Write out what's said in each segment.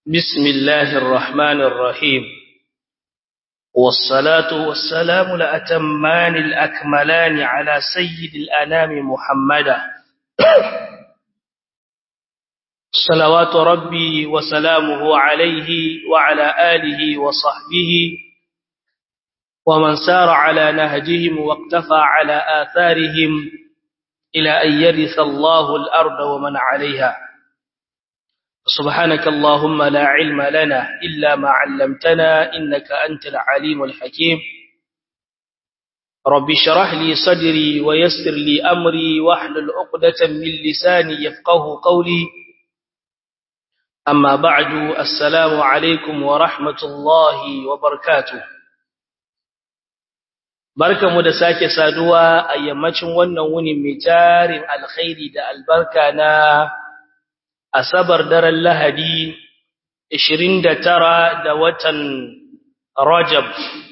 بسم الله الرحمن الرحيم والصلاة والسلام لأتمان الأكملان على سيد الأنام محمدا صلوات ربي وسلامه عليه وعلى آله وصحبه ومن سار على نهجهم واقتفى على آثارهم إلى أن يرث الله الأرض ومن عليها سبحانك اللهم لا علم لنا إلا ما علمتنا إنك أنت العليم الحكيم رب شرح لي صدري ويسر لي أمري واحلل عقدة من لساني يفقه قولي أما بعد السلام عليكم ورحمة الله وبركاته barka mu da sake saduwa a yammacin wannan wuni mai tarin alkhairi da albarka na asabar daren lahadi 29 da watan rajab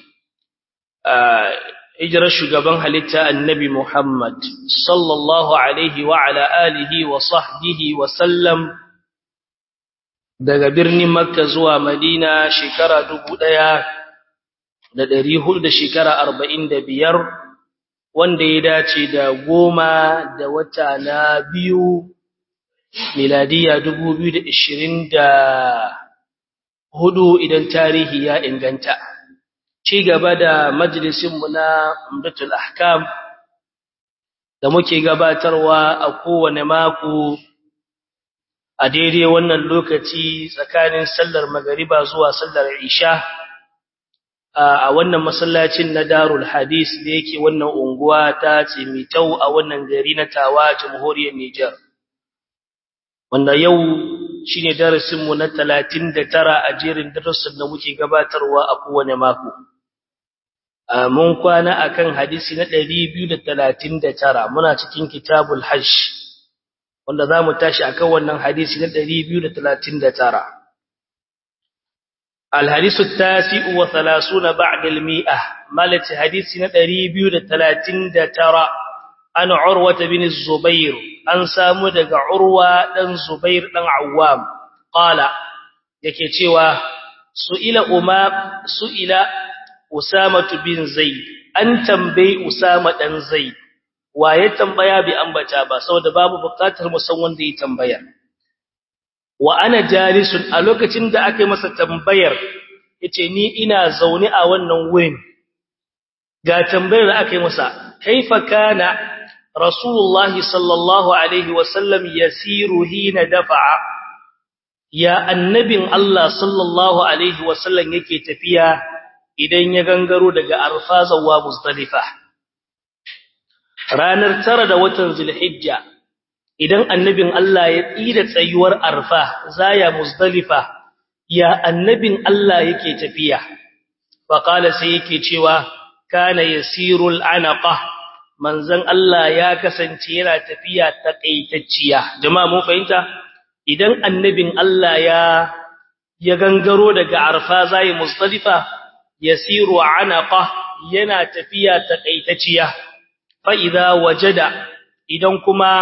hijirar shugaban halitta annabi muhammad sallallahu alaihi wa ala alihi wa sahbihi wa sallam daga birnin makka zuwa madina shekara dubu ɗaya. da ɗari hudu da shekara arba'in da biyar wanda ya dace da goma da wata na biyu miladiya dubu biyu da ishirin da hudu idan tarihi ya inganta ci gaba da majalisinmu na umdatul ahkam da muke gabatarwa a kowane mako a daidai wannan lokaci tsakanin sallar magariba zuwa sallar isha a wannan masallacin na Darul Hadis da yake wannan unguwa ta Tsimitau a wannan gari na Tawa Jamhuriyar Niger wanda yau shine darasin mu na 39 a jerin darussan da muke gabatarwa a kowane mako mun kwana akan hadisi na 239 muna cikin Kitabul Hajj wanda zamu tashi akan wannan hadisi na 239 الحديث التاسع وثلاثون بعد المئة مالت حديثنا دريبيو دتلاتين دترى أن عروة بن الزبير أن سامدك عروة بن زبير بن عوام قال يكي تيوى سئل أمام سئل أسامة بن زيد أن تنبي أسامة بن زيد ويتنبيا بأنبتا با سوى باب بقاتل مسوان دي تنبيا wa ana jalisun a lokacin da aka yi masa tambayar yace ni ina zaune a wannan wurin ga tambayar da aka yi masa kaifa kana rasulullahi sallallahu alaihi wasallam yasiru hina dafa'a ya annabin Allah sallallahu alaihi wasallam yake tafiya idan ya gangaro daga arfa zuwa muzdalifa ranar tara da watan zulhijja idan annabin Allah ya tsira tsayuwar arfa zaya muzdalifa ya annabin Allah yake tafiya fa qala sai yake cewa kana yasirul anaqa manzon Allah ya kasance yana tafiya takaitacciya jama'a mun fahimta idan annabin Allah ya ya gangaro daga arfa zaya muzdalifa yasiru anaqa yana tafiya takaitacciya fa idza wajada idan kuma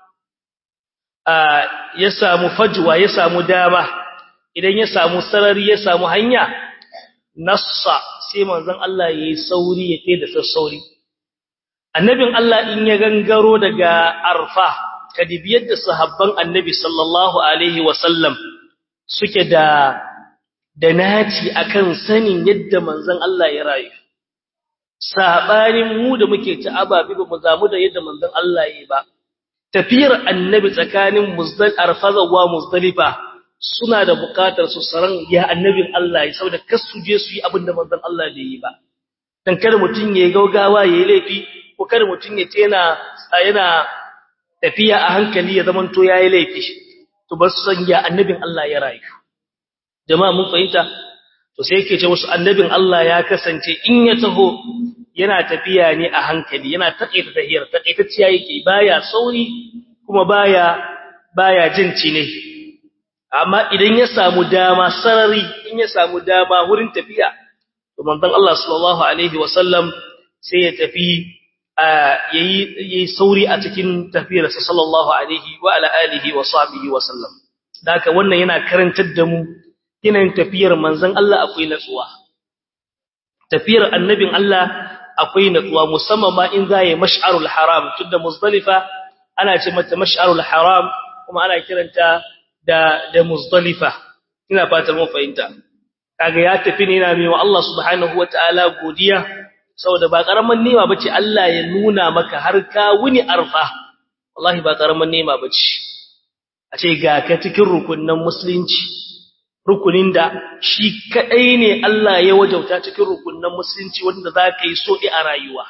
ya samu fajwa ya samu dama idan ya samu sarari ya samu hanya nassa sai manzon Allah yayi sauri ya kai da sassauri annabin Allah in ya gangaro daga arfa kadibiyar da sahabban annabi sallallahu alaihi wasallam suke da da naci akan sanin yadda manzon Allah ya rayu sabanin mu da muke ci ababi ba mu zamu da yadda manzon Allah yayi ba tafiyar annabi tsakanin muzdal arfaza wa muzdalifa suna da bukatar su saran ya annabin Allah ya saboda kasu je su yi abin da manzon Allah bai yi ba dan kada mutun yayi gaugawa yayi laifi ko kada mutun ya tena yana tafiya a hankali ya zaman to yayi laifi to ba su san ya annabin Allah ya rayu jama'a mun fahimta to sai yake ce musu annabin Allah ya kasance in ya taho yana tafiya ne a hankali yana taƙaita tahiyar taƙaitacciya yake baya sauri kuma baya baya jin cine amma idan ya samu dama sarari in ya samu dama wurin tafiya to manzon Allah sallallahu alaihi wasallam sai ya tafi yayi yayi sauri a cikin tafiyarsa sallallahu alaihi wa ala alihi wa sahbihi wa sallam daka wannan yana karantar da mu yanayin tafiyar manzon Allah akwai natsuwa tafiyar annabin Allah akwai natsuwa musamman ma in za yi mash'arul haram tunda muzdalifa ana ce mata mash'arul haram kuma ana kiranta da da muzdalifa ina fatan mun fahimta kaga ya tafi ne yana mai wa Allah subhanahu wataala godiya saboda ba karaman nema bace Allah ya nuna maka har ka wuni arfa wallahi ba karaman nema bace a ce ga ka cikin rukunnan musulunci rukunin da shi kadai ne Allah ya wajauta cikin rukunnan musulunci wanda za ka yi so a rayuwa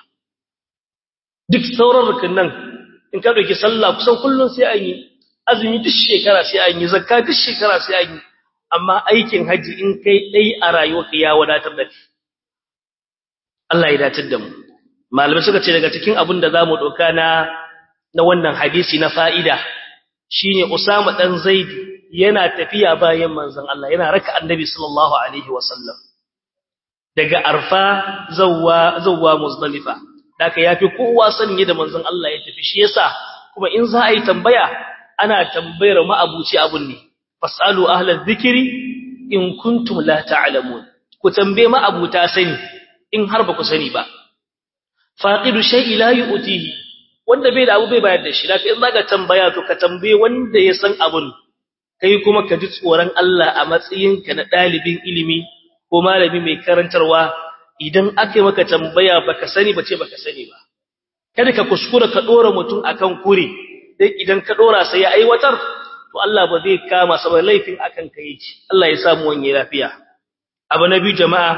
duk sauran rukunnan in ka dauki sallah kusan kullun sai an yi azumi duk shekara sai an yi zakka duk shekara sai an yi amma aikin haji in kai dai a rayuwarka ya wadatar da kai Allah ya datar da mu malamai suka ce daga cikin abin da zamu doka na na wannan hadisi na fa'ida shine Usama dan Zaid yana tafiya bayan manzon Allah yana raka annabi sallallahu alaihi wasallam daga Arfa zawwa zawwa Muzdalifa daka yafi kowa sanye da manzon Allah ya tafi shi yasa kuma in za a yi tambaya ana tambayar ma'abuci abun ne fasalu ahlal dhikri in kuntum la ta'lamun ku tambaye ma'abuta sani in har ba ku sani ba faqidu shay'i la yu'tihi wanda bai da abu bai bayar da shi daka in zaka tambaya to ka tambaye wanda ya san abun kai kuma ka ji tsoron Allah a matsayinka na dalibin ilimi ko malami mai karantarwa idan aka maka tambaya baka sani bace baka sani ba kada ka kuskura ka dora mutum akan kure dai idan ka dora sai ya aiwatar to Allah ba zai kama saboda laifin akan ka yake Allah ya samu wani lafiya abu na biyu jama'a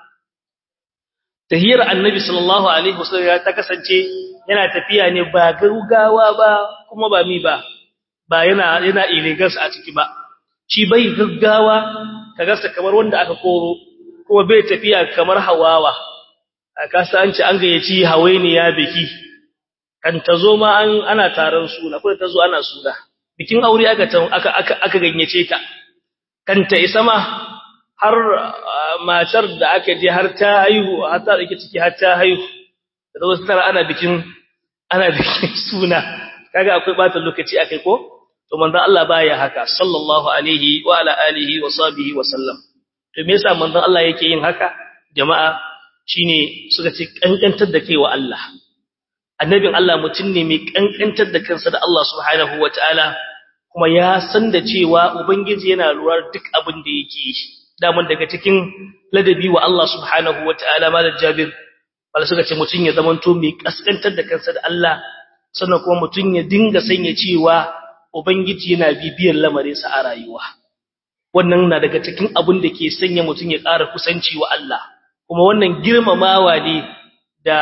tahiyar annabi sallallahu alaihi wasallam ya ta kasance yana tafiya ne ba gaggawa ba kuma ba mi ba ba yana yana illegal a ciki ba shi bai gaggawa kaga sa kamar wanda aka koro kuma bai tafiya kamar hawawa aka san ci an gayyaci hawainiya biki kan tazo ma an ana taron suna ko tazo ana suna bikin aure aka aka aka ganyace ta kan ta isa ma har matar da aka je har ta haihu har ta dake ciki har ta haihu da wasu tara ana bikin ana bikin suna kaga akwai bata lokaci akai ko to manzon Allah baya haka sallallahu alaihi wa ala alihi wa sahbihi wa sallam to me yasa manzon Allah yake yin haka jama'a shine suka ce kankantar da kai wa Allah annabin Allah mutum ne mai kankantar da kansa da Allah subhanahu wataala kuma ya san da cewa ubangiji yana lura duk abin da yake yi daman daga cikin ladabi wa Allah subhanahu wataala malam Jabir wala suka ce mutum ya zamanto mai kaskantar da kansa da Allah sannan kuma mutum ya dinga sanya cewa ubangiji yana bibiyar lamarinsa a rayuwa wannan na daga cikin abin da ke sanya mutum ya ƙara kusanci wa Allah kuma wannan girmamawa ne da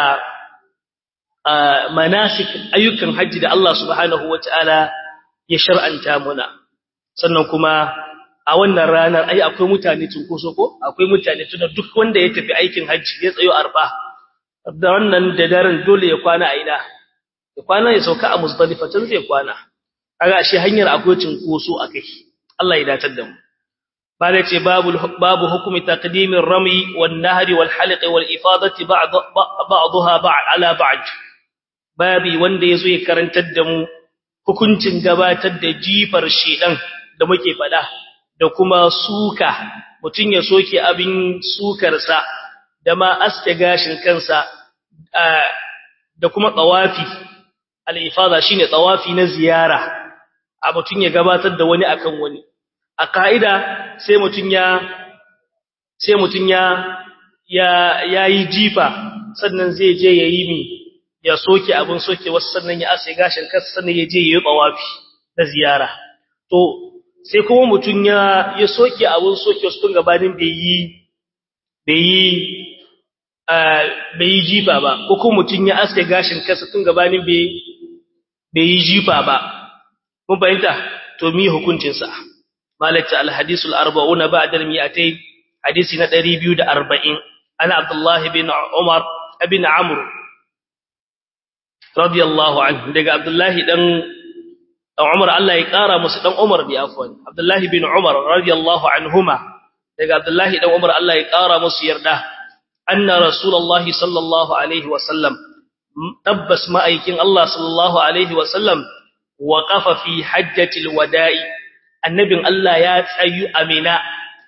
manasik ayyukan hajji da Allah subhanahu wataala ya shar'anta muna sannan kuma a wannan ranar ai akwai mutane tunkoso ko akwai mutane tunda duk wanda ya tafi aikin hajji ya tsayo arfa da wannan da daren dole ya kwana a ina ya kwana ya sauka a muzdalifa tun zai kwana kaga ashe hanyar akwai tunkoso akai Allah ya datar da mu bada ce babu babu hukumi taqdimir rami wan nahri wal halq wal ifadati ba'd ba'daha ba'd ala ba'd babi wanda yazo ya karantar da mu hukuncin gabatar da jifar shedan da muke fada da kuma suka mutun ya soke abin sukarsa da ma aske gashin kansa da kuma tawafi al-ifada shine tawafi na ziyara a mutun ya gabatar da wani akan wani a kaida sai mutun ya sai mutun ya ya yayi jifa sannan zai je yayi mi ya soke abin soke wasu sannan ya aske gashin kansa sannan ya je yayi tawafi na ziyara to sai kuma mutun ya ya soke abin soke wasu tun gabanin bai yi bai yi bai yi jifa ba ko kuma mutum ya aske gashin kansa tun gabanin bai yi jifa ba mun fahimta to mi hukuncin sa malaka alhadisul arba'una ba'da al-mi'atayn hadisi na 240 ana abdullahi bin umar ibn amr radiyallahu anhu daga abdullahi dan umar Allah ya kara musu dan umar bi afwan abdullahi bin umar radiyallahu anhuma daga abdullahi dan umar Allah ya kara musu yarda أن رسول الله صلى الله عليه وسلم تبس ما أيكين الله صلى الله عليه وسلم وقف في حجة الوداع النبي الله يا تسيو أمنا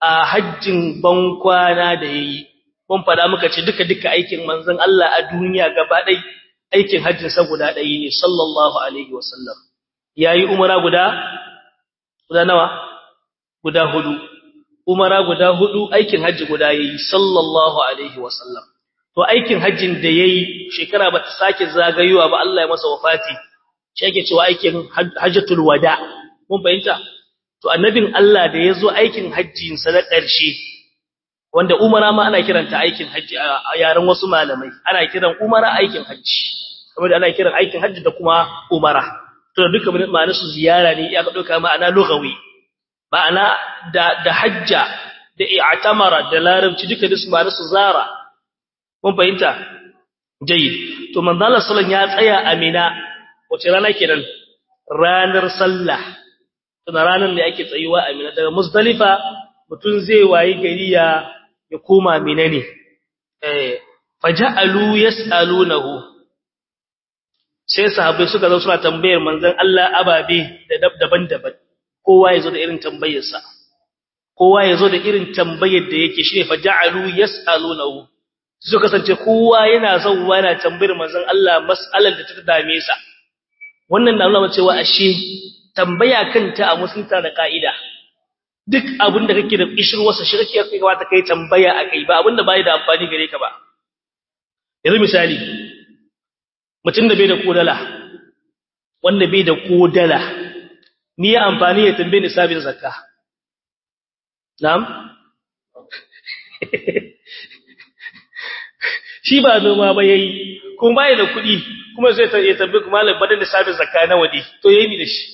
a hajjin bankwana da yayi mun fada muka ce duka duka aikin manzon Allah a duniya gaba ɗaya aikin hajjin sa guda ɗaya ne sallallahu alaihi wasallam yayi umara guda guda nawa guda hudu umara guda hudu aikin hajji guda yayi sallallahu alaihi wasallam to aikin hajjin da yayi shekara bata sake zagayowa ba Allah ya masa wafati shi yake cewa aikin hajjatul wada mun fahimta to annabin Allah da yazo aikin hajjin sa na ƙarshe wanda umara ma ana kiranta aikin hajji a yaran wasu malamai ana kiran umara aikin hajji kamar da ana kiran aikin hajji da kuma umara to duka ma'anar su ziyara ne ya ka dauka ma'ana lughawi ma'ana da da hajja da i'tamara da larabci duka da su ma'anar su zara mun fahimta jayyid to manzo Allah sallallahu ya tsaya a Mina wace rana kenan ranar sallah tana ranar da ake tsayuwa a Mina daga Muzdalifa mutun zai wayi gari ya ya koma Mina ne eh faja'alu yas'alunahu sai sahabbai suka zo suna tambayar manzon Allah ababe da daban-daban kowa yazo da irin tambayarsa kowa yazo da irin tambayar da yake shine faja'alu yas'alunahu su kasance kowa yana zauwa yana tambayar manzon Allah mas'alar da ta dame sa wannan na nuna cewa ashe tambaya kanta a musulunta da ka'ida duk abin da kake da ishirwarsa shi kake kai kamata kai tambaya akai ba abin da bai da amfani gare ka ba yanzu misali mutum da bai da kodala wanda bai da kodala ni ya amfani ya tambaye ni sabin zakka na'am shi ba noma ba yayi kuma bai da kuɗi kuma zai ta tambaye kuma malam badan da sabin zakka na wadi to yayi ni da shi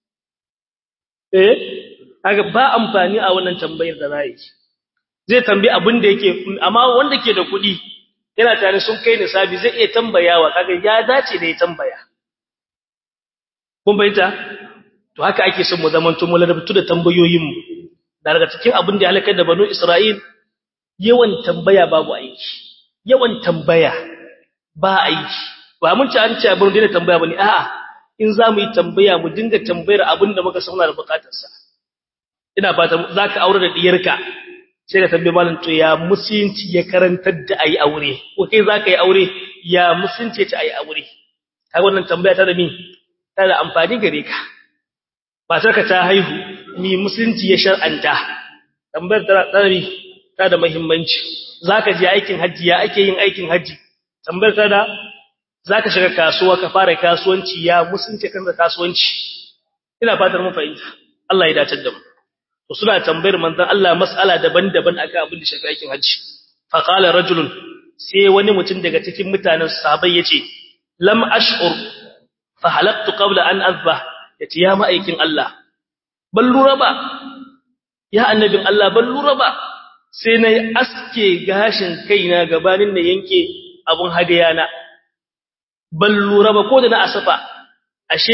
eh kaga ba amfani a wannan tambayar da zai zai tambaye abin da yake amma wanda ke da kuɗi yana tare sun kai nisabi zai iya tambayawa kaga ya dace da ya tambaya kun bayyana to haka ake son mu zamanto mu ladabtu da tambayoyin mu daga cikin abin da ya halakar da banu Isra'il yawan tambaya babu aiki yawan tambaya ba aiki ba mun ci an ce abin da tambaya bane a'a in za mu yi tambaya mu dinga tambayar abin da muka sauna da bukatar sa ina fata zaka aure da diyarka sai ka tambaye malam to ya musulunci ya karantar da ayi aure ko kai zaka yi aure ya musulunci ta ayi aure kaga wannan tambaya ta da mi ta da amfani gare ka matarka ta haihu ni musulunci ya shar'anta tambayar ta da ta da muhimmanci zaka je aikin haji ya ake yin aikin haji tambayar ta da zaka shiga kasuwa ka fara kasuwanci ya musulunci kan da kasuwanci ina fatar mun fahimta Allah ya dace da mu to suna tambayar manzon Allah mas'ala daban-daban akan abin da shafi aikin haji fa qala rajulun sai wani mutum daga cikin mutanen sahabbai yace lam ash'ur fa halaqtu qabla an azbah yace ya ma'aikin Allah ban lura ba ya annabin Allah ban lura ba sai nayi aske gashin kaina gabanin na yanke abun hadiyana ban lura ba ko da na asafa ashe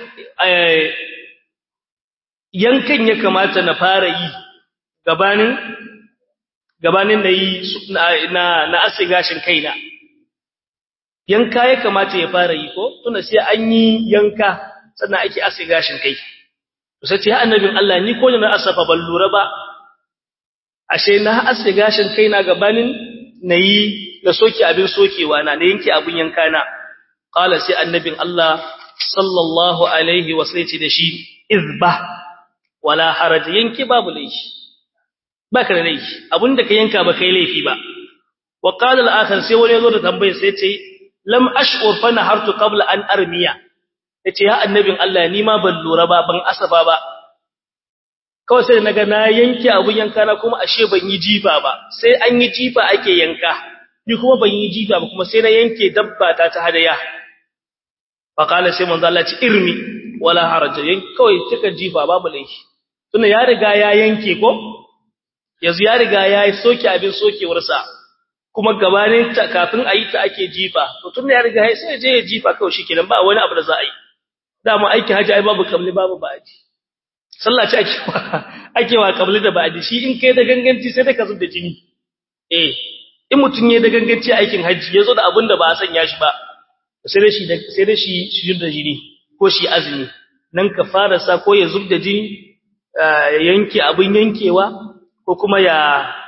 yankan ya kamata na fara yi gabanin gabanin da yi na na aske gashin kaina yanka ya kamata ya fara yi ko tunda sai an yi yanka sannan ake aske gashin kai to sai ce ya annabin Allah ni ko na asafa ban lura ba ashe na aske gashin kaina gabanin nayi na soke abin sokewa na na yanke abin yanka na qala sai annabin Allah sallallahu alaihi wasallam da shi izba wala haraj yanki babu laifi baka da laifi abinda ka yanka ba kai laifi ba wa qala al-akhar sai wani yazo da tambaye sai ce lam ash'ur fa nahartu qabla an armiya yace ya annabin Allah ni ma ban lura ba ban asafa ba kawai sai naga na yanke abun yanka na kuma ashe ban yi jifa ba sai an yi jifa ake yanka ni kuma ban yi jifa ba kuma sai na yanke dabba ta ta hadaya fa qala sai manzo Allah ce irmi wala haraja yanki kawai kika jifa babu laifi tunda ya riga ya yanke ko yanzu ya riga ya soke abin sokewarsa kuma gabanin ta kafin a yi ta ake jifa to tunda ya riga ya sai je ya jifa kawai shikenan ba wani abu da za a yi dama aiki haji ai babu kamli babu ba'adi sallah ce ake wa ake wa kamli da ba'adi shi in kai da ganganci sai da ka zub da jini eh in mutun yayi da ganganci aikin haji yazo da abin da ba a sanya shi ba sai da shi sai da shi shi da jini ko shi azumi nan ka fara sa ko ya zub da jini yanke abin yankewa ko kuma ya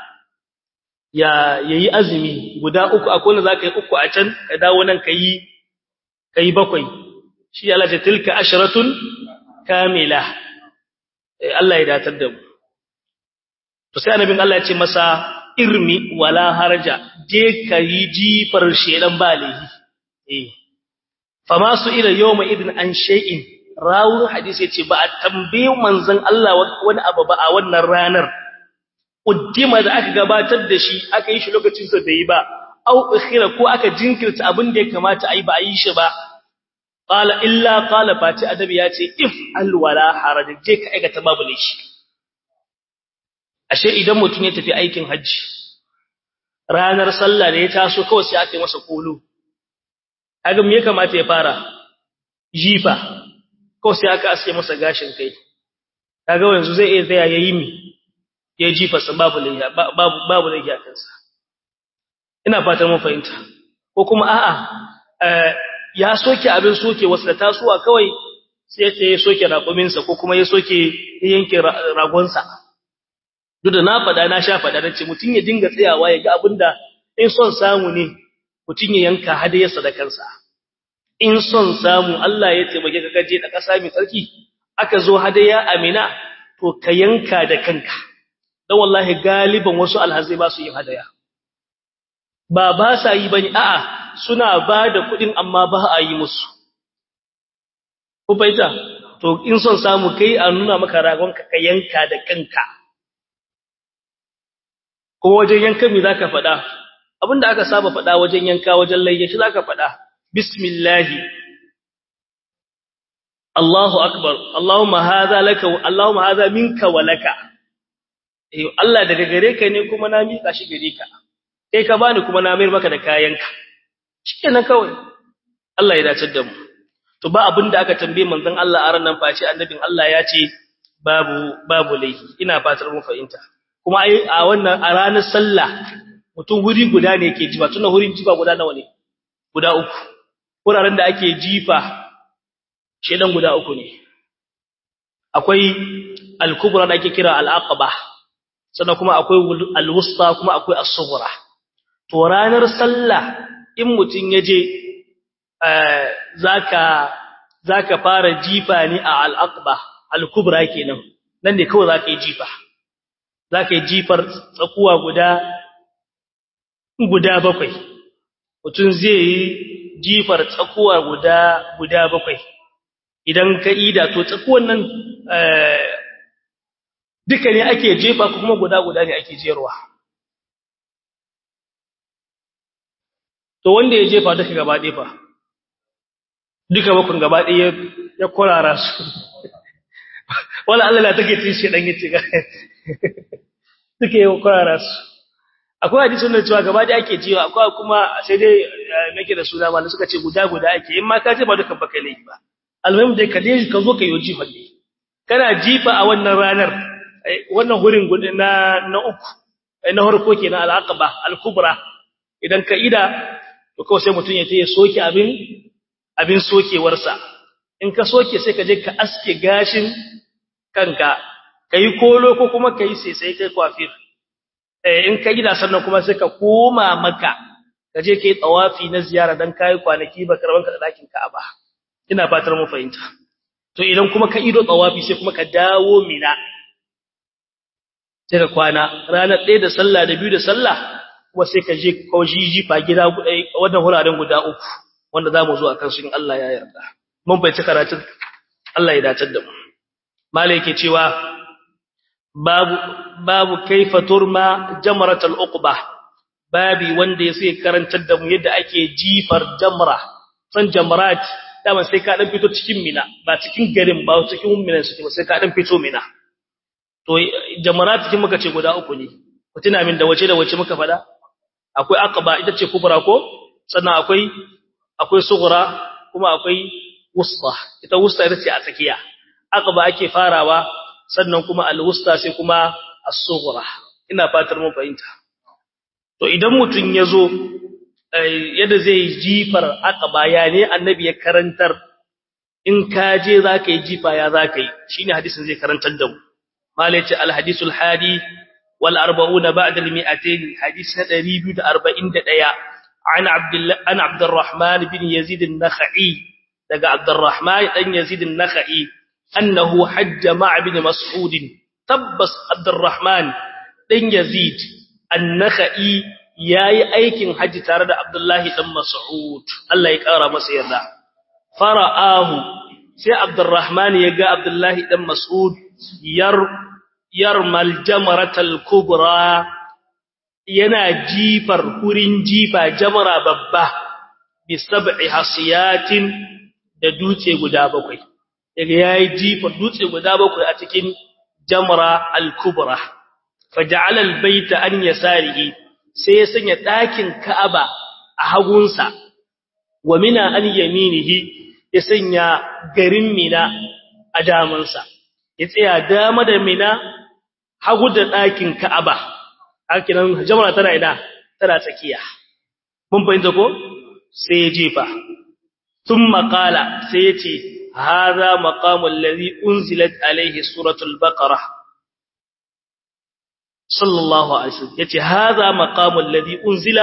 ya yayi azumi guda uku akwai wanda zaka yi uku a can ka dawo nan kai kai bakwai shi Allah ta tilka asharatun kamila Allah ya datar da mu to sai annabin Allah ya ce masa irmi wala harja je kai jifar shedan balihi eh fama su ila yawma idin an shay'in rawun hadisi yace ba a tambaye manzon Allah wani abu ba a wannan ranar uddima da aka gabatar da shi aka yi shi lokacin sa bai ba au ikhira ko aka jinkirta abin da ya kamata ai ba a yi shi ba qala illa qala fati adabi yace if al wala haraj je ka aikata babu laifi ashe idan mutun ya tafi aikin haji ranar sallah da ya taso kawai sai aka yi masa kulu kaga me ya kamata ya fara jifa ko sai aka aske masa gashin kai kaga yanzu zai iya tsaya yayi mi ya jifa sa babu layya babu babu layya kansa ina fatan mun fahimta ko kuma a'a ya soke abin soke wasu da tasuwa kawai sai ya ya soke raƙumin sa ko kuma ya soke yanke ragon sa duk da na fada na sha fada nace mutun ya dinga tsayawa ya ga abinda in son samu ne mutun ya yanka hadayarsa da kansa in son samu Allah ya taimake ka gaje da ƙasa mai tsarki aka zo hadaya amina to ka yanka da kanka dan wallahi galiban wasu alhazai ba su yin hadaya ba ba sa yi bane a'a suna ba da kuɗin amma ba a yi musu ku baita to in son samu kai a nuna maka ragon ka ka yanka da kanka ko wajen yanka me zaka faɗa abinda aka saba faɗa wajen yanka wajen layyashi zaka faɗa bismillahi Allahu akbar Allahumma hadha laka Allahumma hadha minka wa laka eh Allah daga gare ka ne kuma na mika shi gare ka kai ka bani kuma na mayar maka da kayanka shikenan kawai Allah ya dace da mu to ba abinda aka tambaye manzon Allah a ranan face annabin Allah ya ce babu babu laifi ina fatar mu fahimta kuma ai a wannan a ranar sallah mutum wuri guda ne yake jiba tunan wurin jiba guda nawa ne guda uku wuraren da ake jifa shedan guda uku ne akwai al-kubra da ake kira al-aqaba sannan kuma akwai al-wusta kuma akwai as-sughra to ranar sallah in mutun yaje zaka zaka fara jifa ne a al-aqaba al-kubra kenan nan ne kawai zaka yi jifa zaka yi jifar tsakuwa guda guda bakwai mutun zai yi jifar tsakuwa guda guda bakwai idan ka ida to tsakuwan nan duka ne ake jefa kuma guda guda ne ake jerwa to wanda ya jefa duka gaba ɗaya fa duka bakun gaba ɗaya ya kurara su wala Allah la take cin shi dan yace ga duka ya kurara su akwai hadisin da cewa gaba ɗaya ake jewa akwai kuma sai dai nake da suna mallan suka ce guda guda ake in ma ka jefa duka baka laifi ba almuhim dai ka dai ka zo ka yi jifa ne kana jifa a wannan ranar wannan hurin gudun na na uku na harko kenan al-aqaba al-kubra idan ka ida to kawai sai mutun ya tayi soke abin abin sokewarsa in ka soke sai ka je ka aske gashin kanka kai kolo ko kuma kai sai sai kai kwafir eh in ka ida sannan kuma sai ka koma maka ka je kai tawafi na ziyara dan kai kwanaki ba karban ka da dakin Ka'aba ina fatar mu fahimta to idan kuma ka ido tawafi sai kuma ka dawo mina sai ka kwana ranar ɗaya da sallah da biyu da sallah kuma sai ka je kaujiji fa gida wannan huraren guda uku wanda zamu zo akan su in Allah ya yarda mun bai ci karatun Allah ya dace da mu malai yake cewa babu babu kaifa turma jamratul uqba babi wanda yake karantar da mu yadda ake jifar jamra san jamrat dama sai ka dan fito cikin mina ba cikin garin ba cikin mina suke ba sai ka dan fito mina to jamarat cikin muka ce guda uku ne ku tuna min da wace da wace muka fada akwai aqaba ita ce kubra ko sannan akwai akwai sughra kuma akwai wusta ita wusta ita ce a tsakiya aqaba ake farawa sannan kuma al-wusta sai kuma as-sughra ina fatar mun fahimta to idan mutun yazo yadda zai jifar aqaba ya ne annabi ya karantar in ka je zaka yi jifa ya zaka yi shine hadisin zai karantar da mu malaci alhadisul hadi wal 40 ba'da al 200 hadith na 241 an abdullah an abdurrahman bin yazid an-nakhai daga abdurrahman dan yazid an-nakhai annahu hajja ma'a bin mas'ud tabbas abdurrahman dan yazid an-nakhai yayi aikin haji tare da abdullahi dan mas'ud Allah ya kara masa yarda fara'ahu sai abdurrahman ya ga abdullahi dan mas'ud yar yarmal jamratal kubra yana jifar kurin jifa jamra babba bi sab'i hasiyatin da dutse guda bakwai daga yayi jifar dutse guda bakwai a cikin jamra al-kubra faja'ala al-bayta an yasarihi sai ya sanya dakin ka'aba a hagunsa wa mina an yaminihi ya sanya garin mina a damansa ya tsaya dama da mina hagu da ɗakin ka'aba hakinan jamara tana ina tana tsakiya mun fahimta ko sai ya jefa sun makala sai ya ce haza maqamul ladhi unzilat alaihi suratul baqara sallallahu alaihi wasallam yace haza maqamul ladhi unzila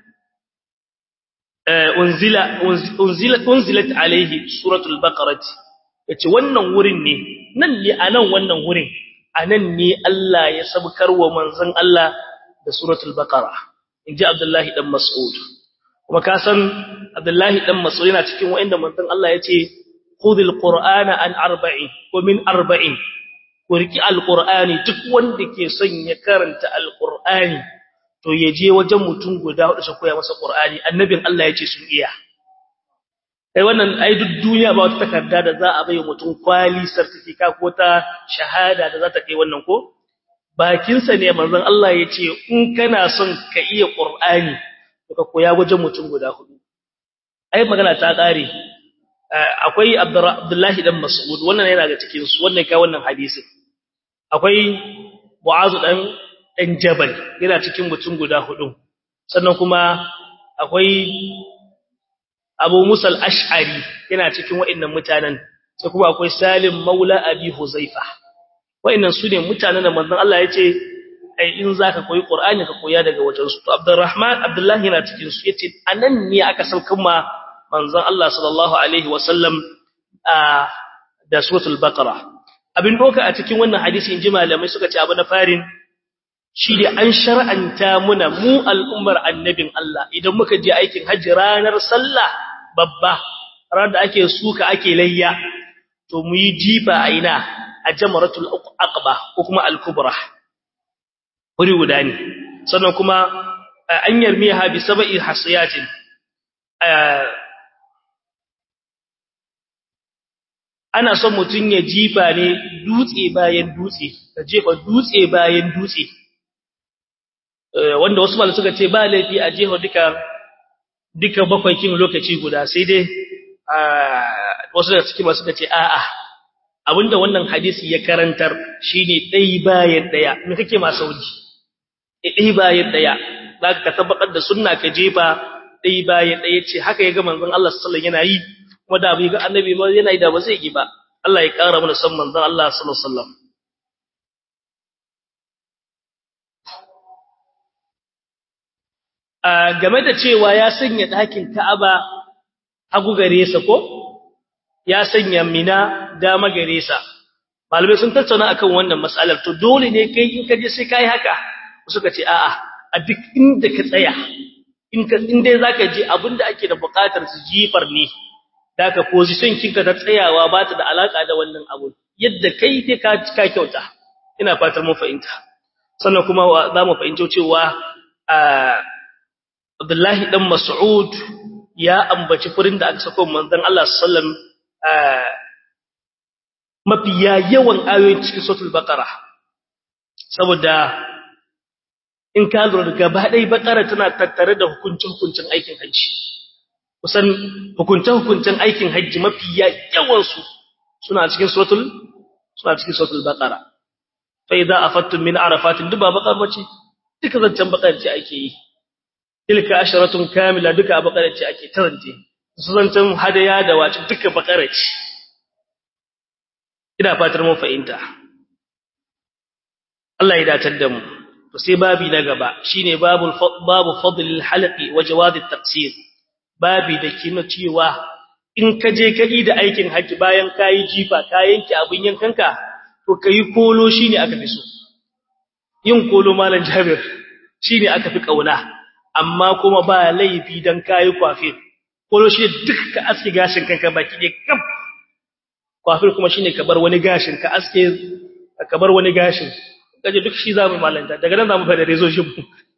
unzila unzila unzilat alaihi suratul baqarah yace wannan wurin ne nan ne anan wannan wurin anan ne Allah ya sabkar wa manzon Allah da suratul baqara inji Abdullahi dan Mas'ud kuma ka san Abdullahi dan Mas'ud yana cikin wanda manzon Allah yace khudhil qur'ana an arba'in wa min arba'in kurki alqur'ani duk wanda ke son ya karanta alqur'ani to ya je wajen mutum guda hudu su koya masa qur'ani annabin Allah yace sun iya ai wannan ai duk duniya ba wata takarda da za a bai mutum kwali certificate ko ta shahada da za ta kai wannan ko bakin sa ne manzon Allah yace in kana son ka iya qur'ani to ka koya wajen mutum guda hudu ai magana ta kare akwai Abdullahi dan Mas'ud wannan yana ga cikin su wannan kai wannan hadisi akwai Mu'azu dan dan Jabal yana cikin mutum guda hudu sannan kuma akwai Abu Musa al-Ash'ari yana cikin waɗannan mutanen sai kuma akwai Salim Maula Abi Huzaifa waɗannan su ne mutanen da manzon Allah ya ce ai in zaka koyi Qur'ani ka koya daga wajen su to Abdurrahman Abdullah yana cikin su yace anan ne aka saukan ma manzon Allah sallallahu alaihi wasallam da suratul Baqara abin doka a cikin wannan hadisi inji malamai suka ce abu na farin shi da an shar'anta muna mu al'ummar annabin Allah idan muka je aikin hajji ranar sallah babba ranar da ake suka ake layya to mu yi jifa a ina a jamaratul aqba ko kuma al-kubra wuri guda ne sannan kuma an yarmiha bi sab'i hasiyatin ana son mutun ya jifa ne dutse bayan dutse ka jefa dutse bayan dutse wanda wasu malamai suka ce ba laifi a jeho duka duka bakwai kin lokaci guda sai dai wasu daga cikin masu suka ce a'a abinda wannan hadisi ya karantar shine dai bayan daya me kake ma sauri dai bayan daya zaka ka tabbatar da sunna ka jefa dai bayan daya ce haka ya ga manzon Allah sallallahu alaihi wasallam yana yi kuma da bai ga annabi ba yana yi da ba zai yi ba Allah ya kara mana san manzon Allah sallallahu alaihi wasallam game da cewa ya sanya ɗakin Ka'aba hagu gare sa ko ya sanya Mina dama gare sa malamai sun tattauna akan wannan mas'alar to dole ne kai in ka je sai kai haka suka ce a'a a duk inda ka tsaya in ka in dai zaka je abinda ake da buƙatar su jifar ne daga position kinka ta tsayawa ba ta da alaka da wannan abu yadda kai dai ka ka kyauta ina fatar mun fahimta sannan kuma za mu fahimci cewa Abdullahi dan Mas'ud ya ambaci furin da aka sako manzon Allah sallallahu mafiya yawan ayoyin cikin suratul baqara saboda in ka lura gaba dai baqara tana tattare da hukuncin hukuncin aikin haji kusan hukuncin hukuncin aikin haji mafiya yawan su suna cikin suratul suna cikin suratul baqara fa idza afattum min arafatin duba baqara bace duka zancan baqara ce ake yi tilka asharatun kamila duka bakara ce ake tarance su zancen hadaya da wace duka bakara ce ina fatar mun fahimta Allah ya datar da mu to sai babi na gaba shine babul babu fadlil halqi wa jawad at-taqsir babi da kina cewa in ka je ka yi da aikin haji bayan kayi jifa ka yanke abin yankanka to kai kolo shine aka fi so yin kolo malam Jabir shine aka fi kauna amma kuma ba laifi dan kayi kwafir kolo shi duk ka aske gashin kanka baki ne kaf kwafir kuma shine ka bar wani gashin ka aske ka bar wani gashin kaje duk shi zamu malanta daga nan zamu fara rezo shi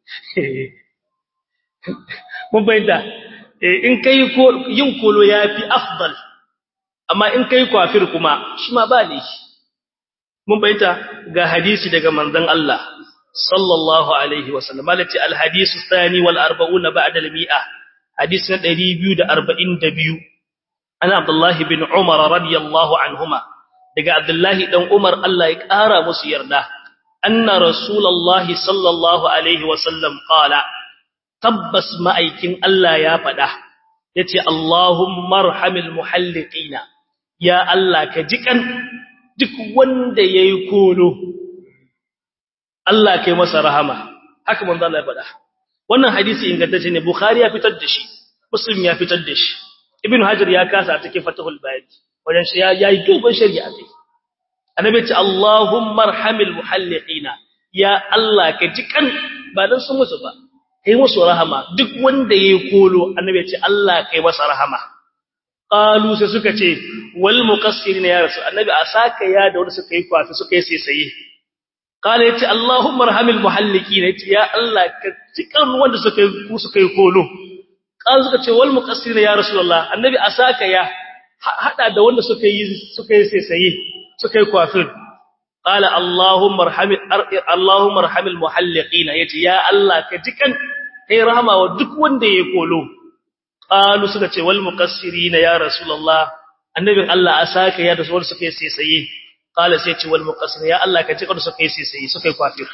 mun bayyana in kai ko yin kolo yafi afdal amma in kai kwafir kuma shi ma ba ne mun bayyana ga hadisi daga manzon Allah sallallahu alaihi wasallam malati alhadith athani wal 40 ba'da al-mi'ah hadith na 242 ana abdullahi bin umar radiyallahu anhuma daga abdullahi dan umar Allah ya kara musu yarda anna rasulullahi sallallahu alaihi wasallam qala tabbas ma'aikin Allah ya fada yace allahumma arhamil muhalliqina ya Allah ka jikan duk wanda yayi kolo Allah kai masa rahama haka manzo Allah ya faɗa wannan hadisi ingantacce ne bukhari ya fitar da shi muslim ya fitar da shi ibn hajar ya kasa a cikin fatahul bayt wajen shi ya yi dogon shari'a kai annabi ce allahumma arhamil muhalliqina ya Allah ka ji kan ba dan sun musu ba kai musu rahama duk wanda yayi kolo annabi ce Allah kai masa rahama qalu sai suka ce wal muqassirin ya rasul annabi asaka ya da wanda suka yi kwafi suka yi sai قال يتي اللهم ارحم المحلقين يتي يا الله كتكن wanda suka yi suka yi kolo قال suka ce wal muqassir ya rasulullah annabi asaka ya hada da wanda suka yi suka yi sai suka yi kwafir قال اللهم ارحم اللهم ارحم المحلقين يتي ya Allah ka jikan kai rahama wa duk wanda yayi kolo qalu suka ce wal muqassirin ya rasulullah annabin Allah asaka ya da wanda suka yi sai qala sai ce wal muqassir ya Allah ka cika su kai sai su kai kwafir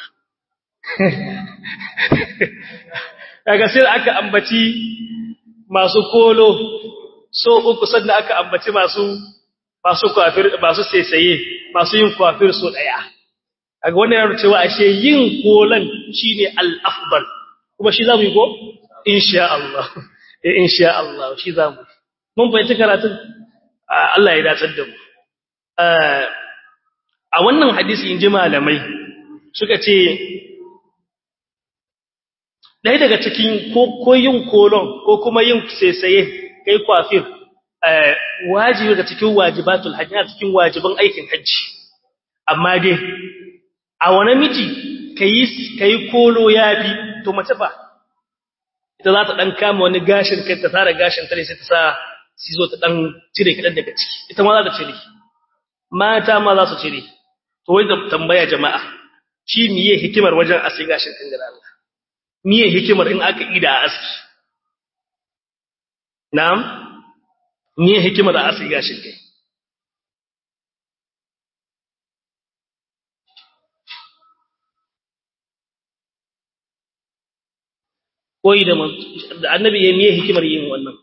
daga sai aka ambaci masu kolo so uku sannan aka ambaci masu masu kwafir masu saisaye masu yin kwafir so daya kaga wannan yana cewa ashe yin kolan shine al-afdal kuma shi zamu yi ko insha Allah eh insha Allah shi zamu mun fahimci karatun Allah ya dace da mu a wannan hadisi in ji malamai suka ce ɗaya daga cikin ko yin kolon ko kuma yin saisaye kai kwafir wajibi daga cikin wajibatul hajji a cikin wajiban aikin hajji amma dai a wani miji ka yi kolo ya bi to mace ba ita za ta ɗan kama wani gashin kai ta tara gashin tare sai ta sa sizo ta ɗan cire kaɗan daga ciki ita ma za ta cire mata ma za su cire to wai da tambaya jama'a shi miye hikimar wajen aski gashin kan da Allah miye hikimar in aka ida a aski na'am miye hikimar a aski gashin kai koyi da annabi ya miye hikimar yin wannan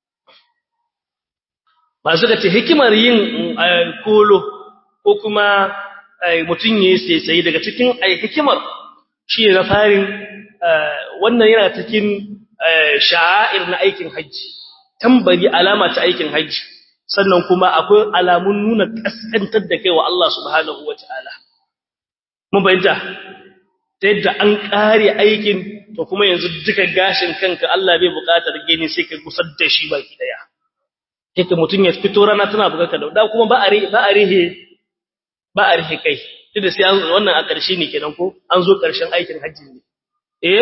ba suka ce hikimar yin kolo ko kuma mutum ya yi sai daga cikin hikimar shi na farin wannan yana cikin sha'air na aikin hajji tambari alama ta aikin hajji sannan kuma akwai alamun nuna kaskantar da kai wa Allah subhanahu wa ta'ala mun bayyanta ta yadda an kare aikin to kuma yanzu duka gashin kanka Allah bai buƙatar gani sai ka gusar da shi baki daya yake mutum ya fito rana tana buƙatar da kuma ba a ba a rihe ba a rihe kai duk da sai wannan a ƙarshe ne kenan ko an zo ƙarshen aikin hajji ne eh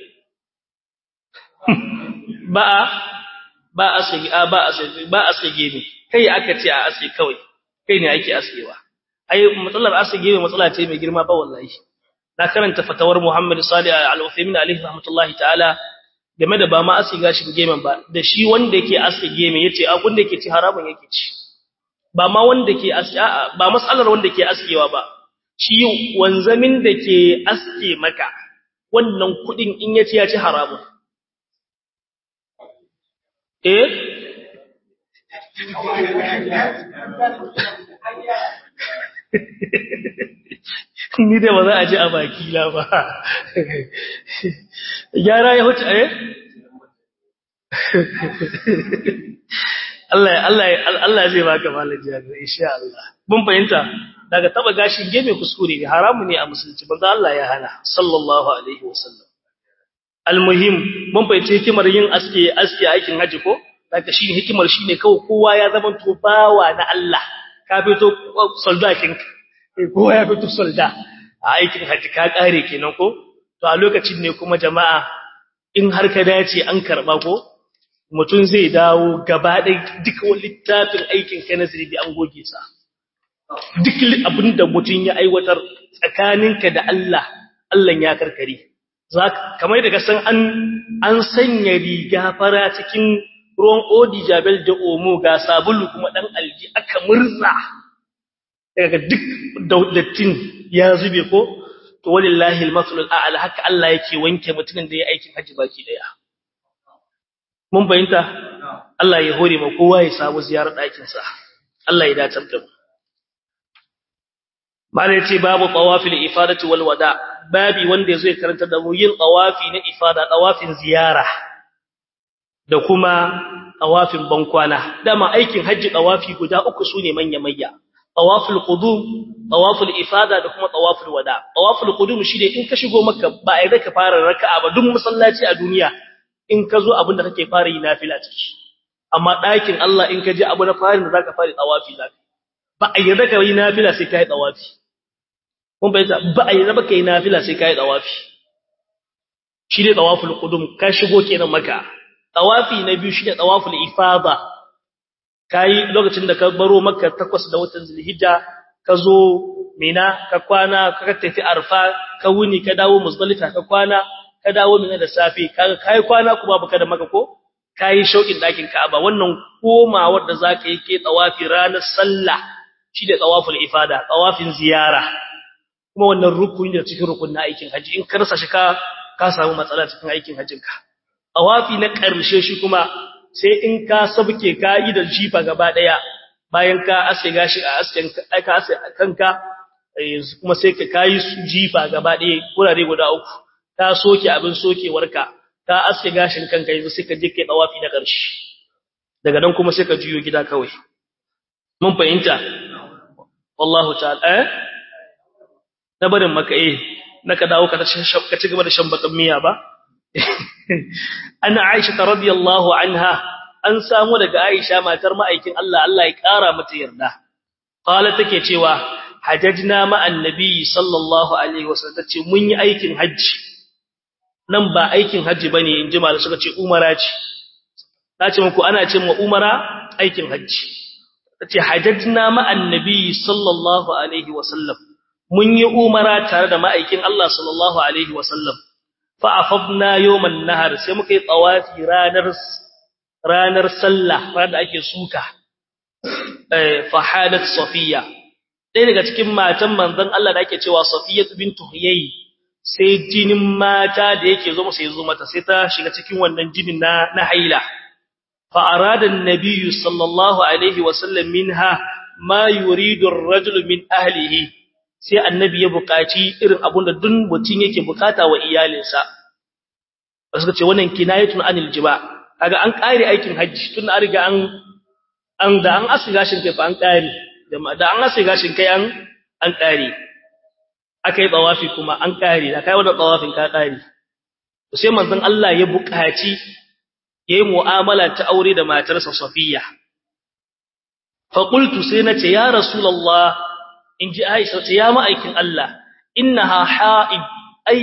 ba a ba a sai ba a sai ba a sai gemi kai aka ce a aske kawai kai ne ake askewa ai matsalar aske gemi matsala ce mai girma ba wallahi na karanta fatawar Muhammad Salih Al-Uthaymeen alaihi rahmatullahi ta'ala game da ba ma aske gashin gemen ba da shi wanda yake aske geme yace abun da yake ci haramun yake ci ba ma wanda ke aske ba matsalar wanda ke askewa ba shi wanzamin da ke aske maka wannan kudin in yace ya ci haramun eh ni dai ba za a ji a baki la ba gyara ya huce eh Allah Allah Allah zai baka malam jami'a insha Allah mun fahimta daga taba gashin geme kuskure ne haramu ne a musulunci banza Allah ya hana sallallahu alaihi wasallam almuhim mun fahimci hikimar yin aske aske aikin haji ko daga shi hikimar shine kawai kowa ya zama to bawa na Allah ka fito soldatin kowa ya fito solda a aikin haji ka kare kenan ko to a lokacin ne kuma jama'a in har ka dace an karba ko mutum zai dawo gaba ɗaya duk wani littafin aikin ka na zirbi an goge sa duk abin da mutum ya aiwatar tsakaninka da Allah Allah ya karkare kamar da ka san an an sanya riga fara cikin ruwan odi jabel da omo ga sabulu kuma dan alji aka murza daga duk daudatin ya zube ko to wallahi al-masalul a'la haka Allah yake wanke mutumin da ya aikin haji baki daya mun bayyanta Allah ya hore ma kowa ya samu ziyarar ɗakin sa Allah ya dace da mu Mala yace babu tawafil ifadati wal wada babi wanda yazo ya karanta da mu yin tawafi na ifada tawafin ziyara da kuma tawafin bankwana dama aikin haji tawafi guda uku sune manya manya tawaful qudum tawaful ifada da kuma tawaful wada tawaful qudum shine in ka shigo makka ba ai ka fara raka'a ba duk masallaci a duniya in ka zo abinda kake fara yi nafila ciki amma ɗakin Allah in ka je abu na farin da zaka fara tawafi zaka ba a yarda ka yi nafila sai kai tawafi kun bayyana ba a yarda ba kai nafila sai kai tawafi shi ne tawaful qudum ka shigo kenan maka tawafi na biyu shi ne tawaful ifada kai lokacin da ka baro makka takwas da watan zulhijja ka zo mina ka kwana ka tafi arfa ka wuni ka dawo muzdalifa ka kwana ka dawo mina da safe kaga kai kwana kuma baka da maka ko kai shaukin dakin Ka'aba wannan komawar da zaka yi ke tawafi ranar sallah shi da tawaful ifada tawafin ziyara kuma wannan rukuni da cikin rukunin aikin haji in ka rasa shi ka ka samu matsala cikin aikin hajinka tawafi na ƙarshe shi kuma sai in ka sabke ka yi da jifa gaba daya bayan ka ase gashi a asken ka ase kanka kuma sai ka kai jifa gaba daya kurare guda uku ka soke abin sokewarka ka aske gashin kanka yanzu sai ka je kai tawafi na ƙarshe daga nan kuma sai ka juyo gida kawai mun fahimta wallahu ta'ala eh na barin maka eh naka dawo ka ka ci gaba da shan bakan miya ba ana Aisha radiyallahu anha an samu daga Aisha matar ma'aikin Allah Allah ya kara mata yarda qala take cewa hajjajna ma annabi sallallahu alaihi wasallam tace mun yi aikin haji nan ba aikin haji bane inji malai suka ce umara ce nace muku ana ce mu umara aikin haji tace hajjajna ma annabi sallallahu alaihi wasallam mun yi umara tare da ma'aikin Allah sallallahu alaihi wasallam fa'afafna yawman nahar sai muka yi tsawafi ranar ranar sallah ranar da ake suka eh fahadat safiya ɗaya daga cikin matan manzon Allah da ake cewa safiya bintu huyay sai jinin mata da yake zo masa yazo mata sai ta shiga cikin wannan jinin na na haila fa arada an-nabiy sallallahu alaihi wasallam minha ma yuridu ar-rajulu min ahlihi sai annabi ya buƙaci irin abun da duk mutum yake bukata wa iyalinsa suka ce wannan kinayatun anil jiba kaga an kare aikin haji tun an riga an an da an asu gashin kai fa an kare da an asu gashin kai an an kare akai tsawafi kuma an kare da kai wannan tsawafin ka kare to sai manzon Allah ya buƙaci yayi mu'amala ta aure da matarsa Safiya fa qultu sai nace ya rasulullah in ji Aisha ce ya ma'aikin Allah innaha ha'id ai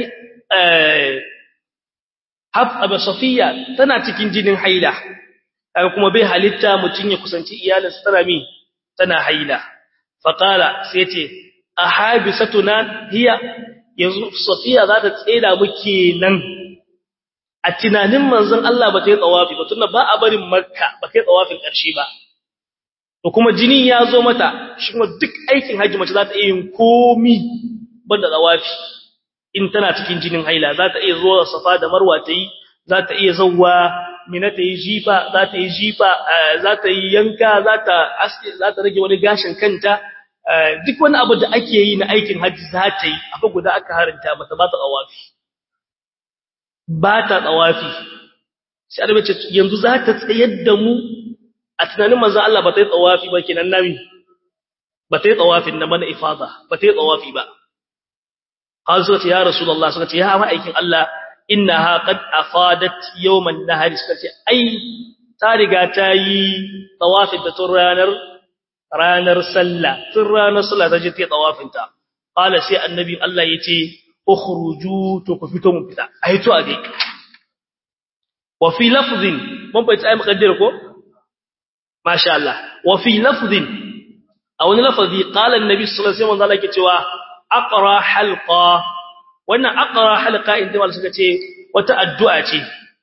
Hafsa Safiya tana cikin jinin haila kaga kuma bai halitta mutun ya kusanci iyalinsa tana mi tana haila faqala sai ce ahabisatuna hiya yanzu Safiya za ta tseda muke nan a tunanin manzon Allah ba ta yi tsawafi ba tunda ba a barin Makka ba kai tsawafin ƙarshe ba to kuma jini ya zo mata shi kuma duk aikin haji mace za ta iya yin komi banda tsawafi in tana cikin jinin haila za ta iya zuwa safa da marwa ta yi za ta iya zauwa mina ta yi jifa za ta yi jifa za ta yi yanka za ta aske za ta rage wani gashin kanta duk wani abu da ake yi na aikin haji za ta yi abu guda aka haranta mata ba ta tsawafi ba ta tsawafi sai annabi ce yanzu za ta tsayar da mu a tunanin manzon Allah ba ta yi tsawafi ba kenan nabi ba ta yi tsawafin nan ba na ifada ba ta yi tsawafi ba har suka ce ya rasulullah suka ce ya ma'aikin Allah innaha qad afadat yawman nahar suka ce ai ta riga ta yi tawafin da tun ranar ranar sallah tun ranar sallah ta je ta yi tawafin ta qala sai annabi Allah yace ukhruju to ku fito mun fita ai to a gai wa fi lafzin mun bai tsaye mukaddar ko masha Allah wa fi lafzin a wani lafazi qala annabi sallallahu alaihi wasallam yake cewa aqra halqa wannan aqra halqa inda mal suka ce wata addu'a ce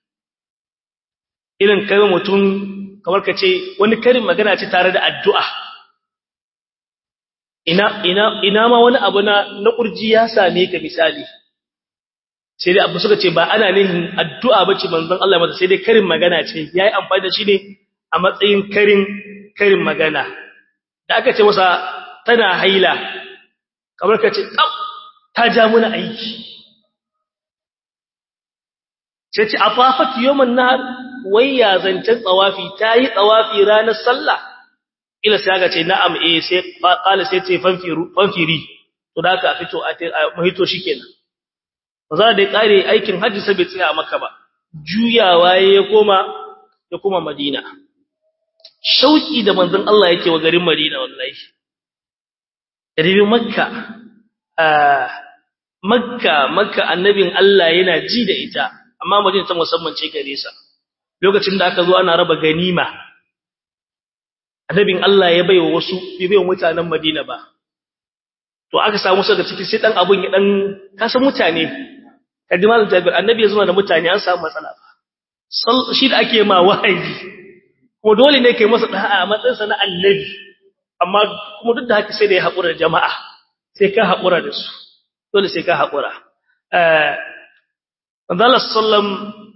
irin kai mutum kamar ka ce wani karin magana ce tare da addu'a ina ina ina ma wani abu na na kurji ya same ka misali sai dai abu suka ce ba ana nihin addu'a bace manzon Allah masa sai dai karin magana ce yayi amfani da shi ne a matsayin karin karin magana da aka ce masa tana haila kamar ka ce tsab ta ja muna aiki sai ce afafat yawman nahar wai ya zancen tsawafi ta yi tsawafi ranar sallah ila sai aka ce na'am eh sai qala sai ce fanfiri to da aka fito a mahito shikenan za da kare aikin hajji sai bai tsaya maka ba juyawa ya koma ya koma madina shauki da manzon Allah yake wa garin madina wallahi ribi makka makka makka annabin Allah yana ji da ita amma madina ta musamman ce gare sa lokacin da aka zo ana raba ganima annabin Allah ya baiwa wasu bai baiwa mutanen madina ba to aka samu su daga ciki sai dan abun ya dan kasa mutane kadimal jabir annabi ya zama da mutane an samu matsala ba shi da ake ma wahayi kuma dole ne kai masa da'a a matsayin sa na annabi amma kuma duk da haka sai da ya haƙura da jama'a sai ka haƙura da su dole sai ka haƙura eh Allah sallam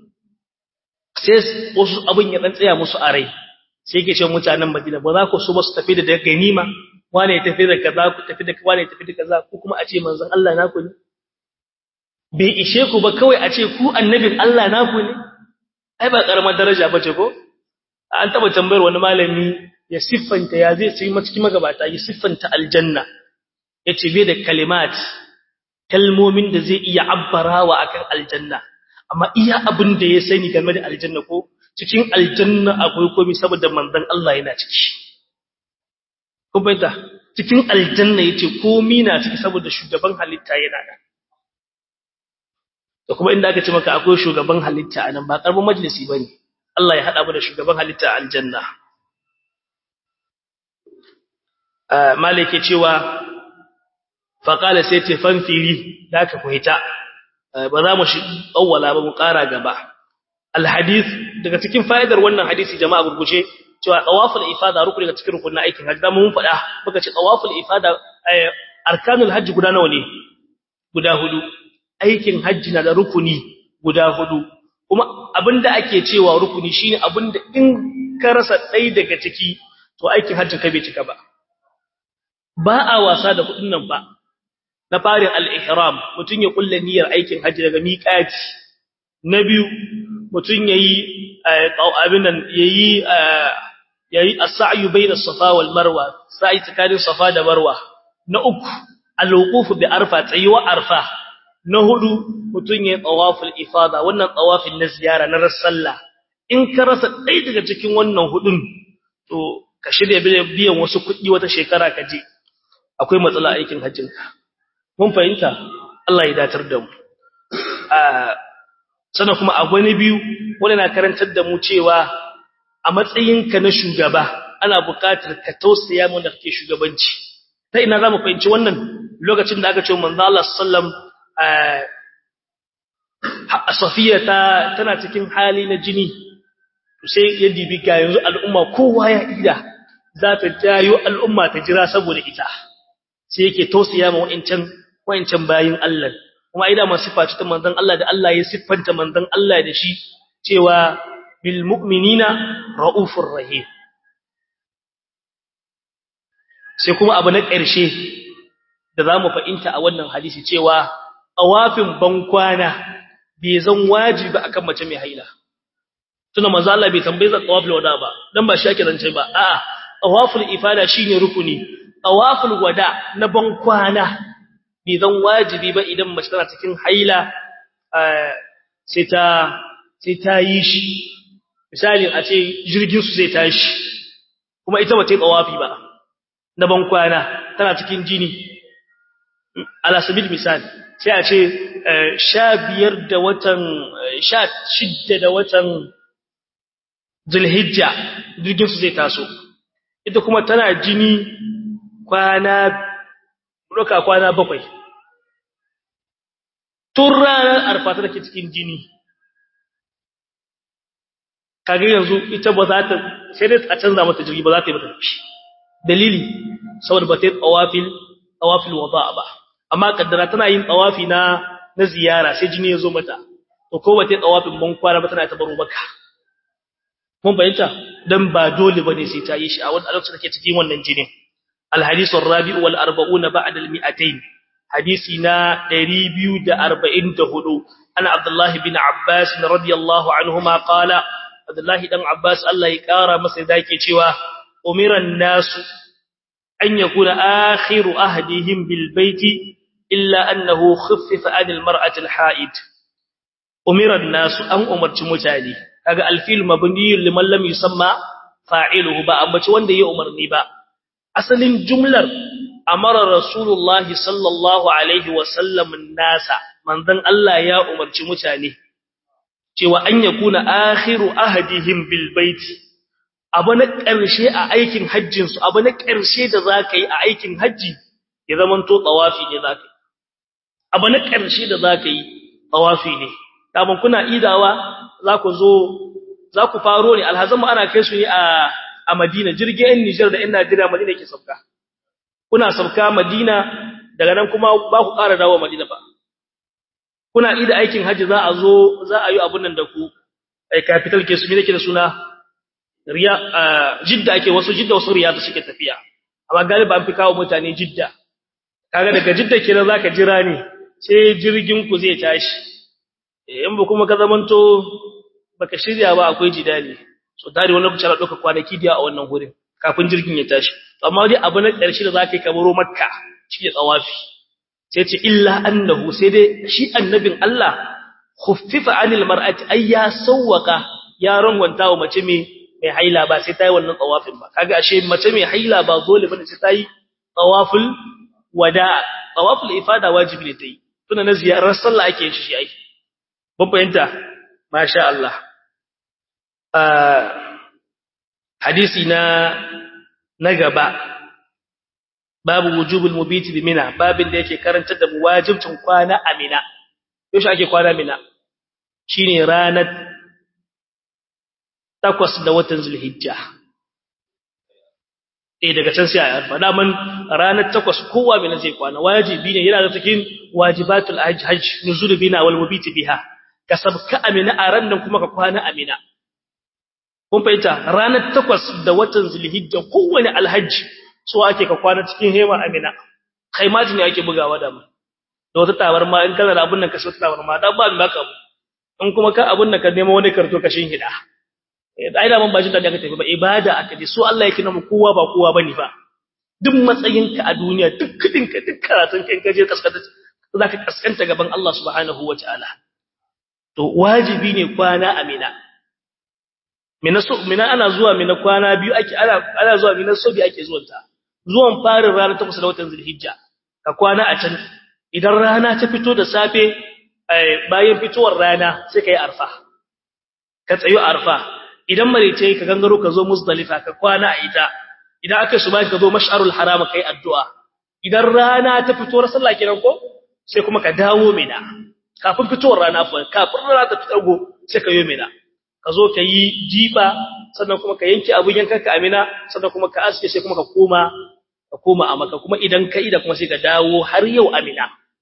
sai wasu abin ya dan tsaya musu a rai sai yake cewa mutanen Madina ba za ku so ba su tafi da ganima wane ya tafi da kaza ku tafi da wane ya tafi da kaza ku kuma a ce manzon Allah naku ne bai ishe ku ba kawai a ce ku annabin Allah naku ne ai ba karamar daraja bace ko an taba tambayar wani malami ya siffanta ya zai sai cikin magabata ya siffanta aljanna yace bai da kalimat kalmomin da zai iya abbarawa akan aljanna amma iya abin da ya sani game da aljanna ko cikin aljanna akwai komai saboda manzon Allah yana ciki ko baita cikin aljanna yace komai na ciki saboda shugaban halitta yana nan da kuma inda aka ce maka akwai shugaban halitta anan ba karbin majalisi bane Allah ya hada mu da shugaban halitta a aljanna ah malike cewa fa qala sai ce fanfiri da ka fahita ba za mu shi awwala ba mu ƙara gaba alhadith daga cikin fa'idar wannan hadisi jama'a gurguje cewa tawaful ifada rukuni daga cikin rukunin aikin hajji da mun faɗa muka ce tawaful ifada arkanul hajji guda nawa ne guda hudu aikin hajji na da rukuni guda hudu kuma abinda ake cewa rukuni shine abinda in ka rasa ɗaya daga ciki to aikin hajjin ka bai cika ba ba a wasa da kudin nan ba na farin al-ihram mutun ya kulla niyyar aikin hajji daga miqati na biyu mutun yayi abin nan yayi yayi as-sa'yu bayna as-safa wal marwa sa'i tsakanin safa da marwa na uku al-wuquf bi arfa tsayuwa arfa na hudu mutun yayi tawaful ifada wannan tawafin na ziyara na rasalla in ka rasa dai daga cikin wannan hudun to ka shirya biyan wasu kuɗi wata shekara ka je akwai matsala aikin hajjinka mun fahimta Allah ya datar da mu sannan kuma a wani biyu wanda na karantar da mu cewa a matsayinka na shugaba ana buƙatar ka tausaya mu da kake shugabanci ta ina zamu fahimci wannan lokacin da aka ce manzo Allah sallam Safiya ta tana cikin hali na jini sai ya dibi ga yanzu al'umma kowa ya ida za ta jayo al'umma ta jira saboda ita sai yake tausaya ma wa'ancan wa'ancan bayin Allah kuma ida ma sifa ta manzon Allah da Allah ya siffanta manzon Allah da shi cewa bil mu'minina raufur rahim sai kuma abu na ƙarshe da zamu fahimta a wannan hadisi cewa awafin bankwana bai zan wajibi akan mace mai haila tuna manzo Allah bai tambaye za tawaful wada ba dan ba shi ake zance ba a'a tawaful ifada shine rukuni tawaful wada na bankwana bai zan wajibi ba idan mace tana cikin haila sai ta sai ta yi shi misali a ce jirgin su zai tashi kuma ita ba ta yi tawafi ba na bankwana tana cikin jini ala sabil misali sai a ce sha biyar da watan sha shidda da watan zulhijja jirgin su zai taso ita kuma tana jini kwana roka kwana bakwai tun ranar arfa ta take cikin jini kage yanzu ita ba za ta sai dai a canza mata jirgi ba za ta yi mata dalili saboda ba ta yi tsawafil tsawafil wada ba amma kaddara tana yin tsawafi na na ziyara sai jini ya zo mata to ko ba ta yi tsawafin ban kwana ba tana ta baro maka mun bayyanta dan ba dole bane sai ta yi shi a wannan lokacin take cikin wannan jinin الحديث الرابع والأربعون بعد المئتين حديثنا دريبيو دا أربعين دهدو أنا عبد الله بن عباس رضي الله عنهما قال عبد الله بن عباس الله يكارى مسيداك شوى أمر الناس أن يكون آخر أهدهم بالبيت إلا أنه خفف عن المرأة الحائد أمر الناس أن أمرت متالي هذا الفيل مبني لمن لم يسمى فاعله با أمرت وان دي أمرني با asalin jumlar amara rasulullahi sallallahu alaihi wasallam nasa manzon Allah ya umarci mutane cewa an yakuna akhiru ahadihim bil baiti abu na ƙarshe a aikin hajjin su abu na ƙarshe da zaka yi a aikin haji ya zamanto tawafi ne zaka yi abu na ƙarshe da zaka yi tawafi ne kaman kuna idawa za ku zo za ku faro ne alhazan ana kai su ne a a Madina jirgin Niger da 'yan Najeriya Madina ke sauka kuna sauka Madina daga nan kuma ba ku ƙara dawo Madina ba kuna ida aikin haji za a zo za a yi abun nan da ku ai capital ke su me nake da suna riya jidda ake wasu jidda wasu riyadu suke tafiya amma galiba an fi kawo mutane jidda kaga daga jidda kenan zaka jira ne sai jirgin ku zai tashi in ba kuma ka zamanto baka shirya ba akwai jidali so tare wani lokaci ana ɗauka kwanaki da a wannan gurin kafin jirgin ya tashi amma dai abu na ƙarshe da zaka yi ka baro makka shi ne tsawafi sai ce illa annahu sai dai shi annabin Allah khuffifa anil mar'ati ay ya sawwaka ya rangwanta wa mace mai mai haila ba sai tayi wannan tsawafin ba kaga ashe mace mai haila ba dole bane sai tayi tsawaful wada tsawaful ifada wajibi ne tayi tuna na ziyarar sallah ake yin shi ai ban fahimta masha Allah hadisi na na gaba babu wujubul mubiti bi mina babin da yake karantar da mu wajibcin kwana a mina yaushe ake kwana mina shine ranar takwas da watan zulhijja eh daga can sai a arfa daman ranar takwas kowa mina zai kwana wajibi ne yana da cikin wajibatul hajj hajj nuzul bina wal mubiti biha kasabka amina a ran nan kuma ka kwana amina kun fahimta ranar takwas da watan zulhijja kowane alhaji so ake ka kwana cikin hema amina kaimaji ne ake bugawa da mu da wata tabarma in kana da abun nan ka so tabarma dan ba baka mu in kuma ka abun nan ka nemo wani karto ka shin hida eh ai da mun ba shi da ka tafi ba ibada aka ji so Allah yake namu kowa ba kowa bane fa duk matsayinka a duniya duk kudin ka duk karatun ka in ka je kaskata zaka kaskanta gaban Allah subhanahu wataala to wajibi ne kwana amina mina so mina ana zuwa mina kwana biyu ake ana ana zuwa mina so bi ake zuwan ta zuwan farin rana ta kusa da watan zulhijja ka kwana a can idan rana ta fito da safe bayan fitowar rana sai kai arfa ka tsayo arfa idan marece ka gangaro ka zo muzdalifa ka kwana a ita idan aka suba ka zo mash'arul haram kai addu'a idan rana ta fito sallah kenan ko sai kuma ka dawo mina kafin fitowar rana fa kafin rana ta fito sai ka yi mina ka zo ka yi jifa sannan kuma ka yanke abun yankanka amina sannan kuma ka aske sai kuma ka koma ka koma a maka kuma idan ka ida kuma sai ka dawo har yau amina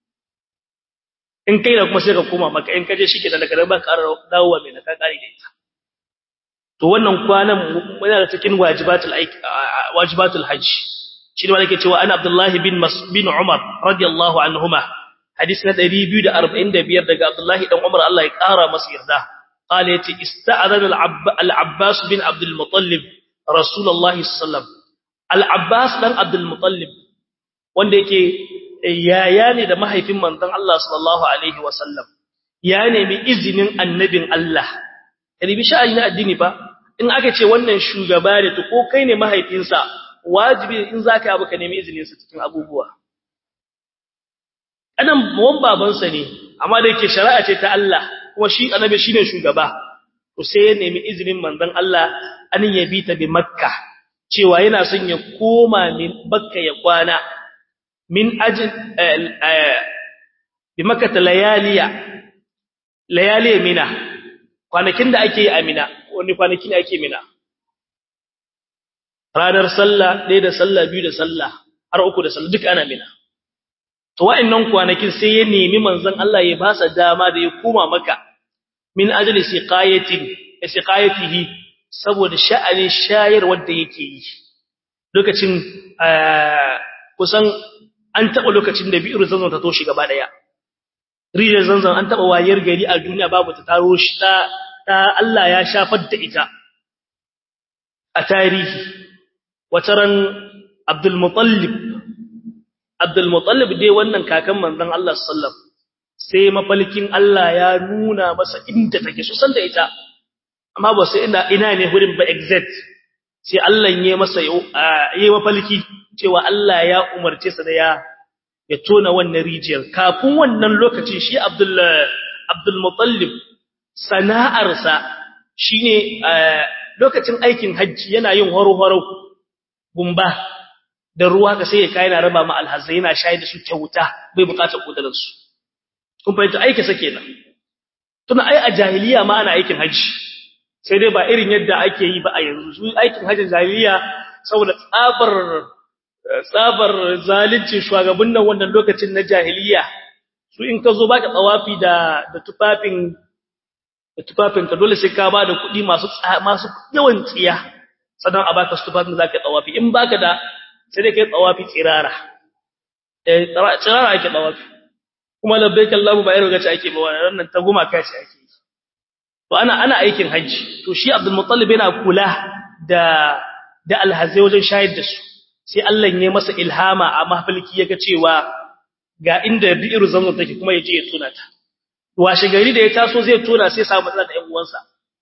in kai da kuma sai ka koma maka in ka je shi ke da daga ba ka dawo amina ka kare da ita to wannan kwanan muna da cikin wajibatul wajibatul hajj shi ne wanda ke cewa ana abdullahi bin bin umar radiyallahu anhuma hadis na 245 daga abdullahi dan umar Allah ya kara masa yarda qala yace ista'adana al-abbas bin abdul muttalib rasulullahi sallallahu al-abbas dan abdul muttalib wanda yake yaya ne da mahaifin manzon Allah sallallahu alaihi wasallam ya nemi izinin annabin Allah ribi sha'ani na addini fa in aka ce wannan shugaba ne to ko kai ne mahaifinsa wajibi in zaka abu ka nemi izinin sa cikin abubuwa anan mawan babansa ne amma da yake shari'a ce ta Allah kuma shi annabi shine shugaba to sai ya nemi izinin manzon Allah an yabi ta bi makka cewa yana son ya koma min bakka ya kwana min ajin bi makka layaliya layaliya mina kwanakin da ake yi a mina wani kwanaki ne ake mina ranar sallah ɗaya da sallah biyu da sallah har uku da sallah duk ana mina to wa'annan kwanakin sai ya nemi manzon Allah ya ba sa dama da ya koma maka min ajli siqayatin siqayatihi saboda sha'anin shayar wanda yake yi lokacin kusan an taba lokacin da bi'ir zanzan ta toshi gaba daya rijiyar zanzan an taba wayar gari a duniya babu ta taro shi ta Allah ya shafar da ita a tarihi wataran Abdul Muttalib Abdul Muttalib dai wannan kakan manzon Allah sallam sai mafalkin Allah ya nuna masa inda take so san da ita amma ba sai ina ina ne hurin ba exact sai Allah ya masa yayi mafalki cewa Allah ya umarce sa da ya ya tona wannan rijiyar kafin wannan lokacin shi Abdul Abdul Muttalib sana'arsa shine lokacin aikin hajji yana yin horo-horo gumba da ruwa ka sai ya kai na raba ma alhazai yana shayar da su kyauta bai bukatar kudarin su kun fahimta aiki sa kenan tuna ai a jahiliya ma ana aikin hajji sai dai ba irin yadda ake yi ba a yanzu su aikin hajjin jahiliya saboda tsabar tsabar zalunci shugaban nan wannan lokacin na jahiliya su in ka zo baka tsawafi da da tufafin da tufafin ka dole sai ka ba da kuɗi masu masu yawan tsiya sannan a baka tufafin da zaka tsawafi in baka da sai dai kai tsawafi tsirara eh tsirara ake tsawafi kuma labbaik Allahu ba irin gaci ake ba wannan ta goma kace ake to ana ana aikin haji to shi Abdul Muttalib yana kula da da alhazai wajen shayar da su sai Allah ya masa ilhama a mahfalki yaga cewa ga inda bi'ir zamzam take kuma yaje ya tuna ta washe gari da ya taso zai tona sai samu matsala da ƴan uwansa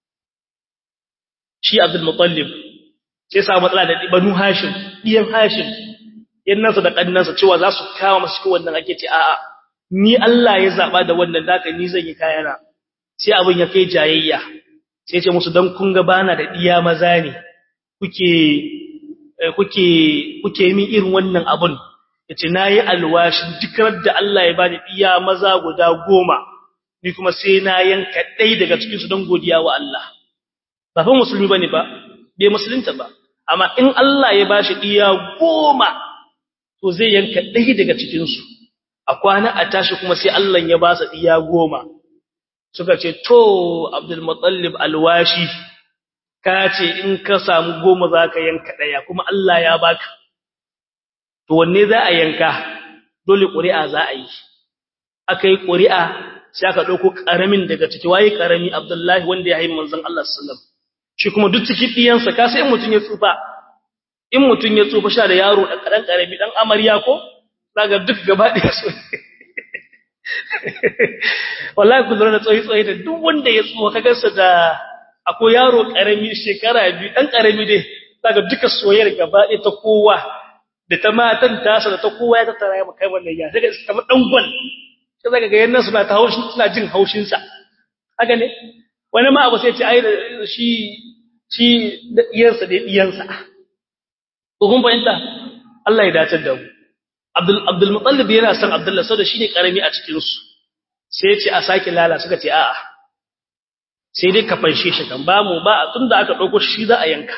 shi Abdul Muttalib sai samu matsala da Banu Hashim diyan Hashim yannansa da kannansa cewa za su kawo masa cikin wannan ake ce a'a ni Allah ya zaba da wannan daka ni zan yi kayana sai abin ya kai jayayya sai ce musu dan kun ga bana da diya maza ne kuke kuke kuke min irin wannan abun yace nayi alwashin dukkan da Allah ya bani diya maza guda goma ni kuma sai na yanka dai daga cikin su don godiya wa Allah ba fa musulmi bane ba bai musulunta ba amma in Allah ya bashi diya goma to zai yanka dai daga cikin su a kwana a tashi kuma sai Allah ya ba su diya goma suka ce to Abdul Muttalib alwashi ka ce in ka samu goma zaka yanka daya kuma Allah ya baka to wanne za a yanka dole ƙuri'a za a yi akai ƙuri'a sai aka dauko karamin daga ciki waye karami Abdullahi wanda ya haifi manzon Allah sallallahu alaihi wasallam shi kuma duk cikin diyansa ka sai mutun ya tsufa in mutun ya tsufa sha da yaro da kadan karami dan amarya ko daga duk gaba ɗaya so wallahi ku lura da tsoyi tsoyi da duk wanda ya tsuwa ka gansa da akwai yaro karami shekara biyu dan karami dai daga duka soyayyar gaba ɗaya ta kowa da ta matan tasa da ta kowa ya tattara ya kai wannan ya daga kamar dan gwal sai daga ga yannan suna ta haushin suna jin haushin sa haka ne wani ma abu sai ce ai shi shi da iyansa da iyansa ko kun fahimta Allah ya dace da mu Abdul Abdul Muttalib yana son Abdullah saboda shine karami a cikin su sai ya ce a sake lala suka ce a'a sai dai ka fanshe shi kan ba mu ba tunda aka dauko shi za a yanka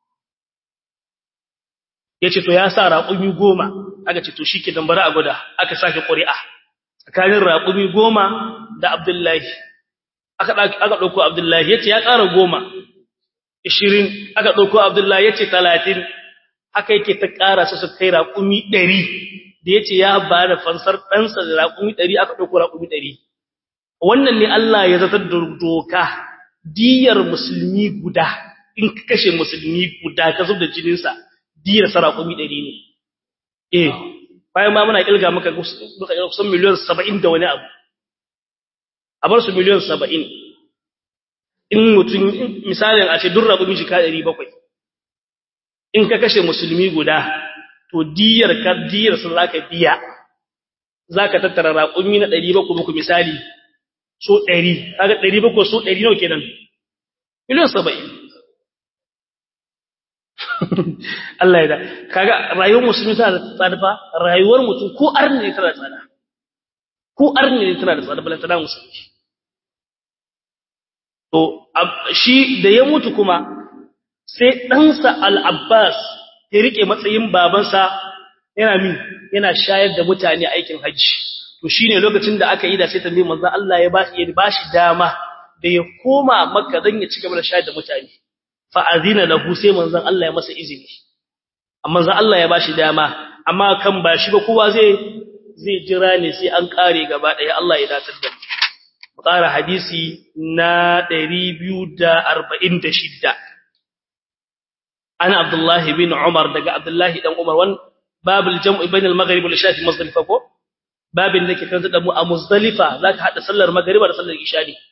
yace to ya sa raƙumi goma aka ce to shike dan bari a guda aka sake ƙuri'a tsakanin raƙumi goma da Abdullahi aka aka dauko Abdullahi yace ya ƙara goma 20 aka dauko Abdullahi yace 30 haka yake ta ƙara su su kai raƙumi ɗari da ya ce ya ba da fansar ɗansa da raƙumi ɗari aka ɗauko raƙumi ɗari wannan ne Allah ya zartar da doka diyar musulmi guda in ka kashe musulmi guda ka zub da jininsa diyar sa raƙumi ɗari ne eh bayan ma muna ƙilga maka kusan miliyan saba'in da wani abu a bar su miliyan saba'in in mutum misalin a ce duk raƙumi shi ka ɗari bakwai in ka kashe musulmi guda to diyar ka diyar sun zaka biya zaka tattara raƙumi na 700 muku misali so 100 kaga 700 so 100 nawa kenan miliyan 70 Allah ya da kaga rayuwar musulmi tana da tsada fa rayuwar mutum ko arni ne tana da tsada ko arni ne tana da tsada balantana musulmi to shi da ya mutu kuma sai ɗansa al-Abbas ya rike matsayin babansa yana min yana shayar da mutane aikin haji to shine lokacin da aka yi da sai tambayi manzo Allah ya bashi ya bashi dama da ya koma Makka dan ya cigaba da shayar da mutane fa azina lahu sai manzo Allah ya masa izini amma manzo Allah ya bashi dama amma kan ba shi ba kowa zai zai jira ne sai an kare gaba daya Allah ya datar da mu ƙara hadisi na 246 ana Abdullahi bin Umar daga Abdullahi dan Umar wan babul jam'i bain al-maghrib wal isha fi Muzdalifa ko babin da ke kan da mu a Muzdalifa zaka hada sallar magriba da sallar isha ne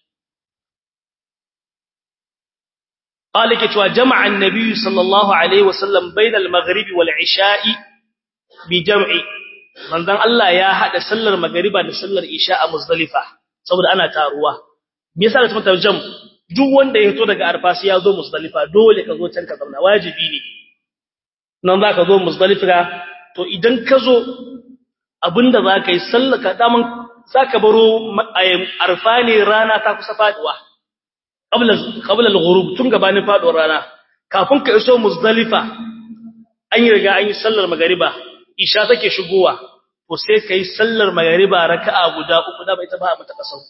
qala ke cewa jama'a an-nabi sallallahu alaihi wasallam bain al-maghrib wal isha bi jam'i manzon Allah ya hada sallar magriba da sallar isha a Muzdalifa saboda ana taruwa me yasa da ta jam duk wanda ya fito daga arfa sai ya zo Muzdalifa dole ka zo can ka zauna wajibi ne nan za ka zo Muzdalifa to idan ka zo abinda za ka yi sallaka daman za ka baro arfa ne rana ta kusa faduwa qabla al-ghurub tun gabanin faduwar rana kafin ka iso Muzdalifa an yi riga an yi sallar magariba isha take shigowa to sai kai sallar magariba raka'a guda uku da bai ta ba mata kasau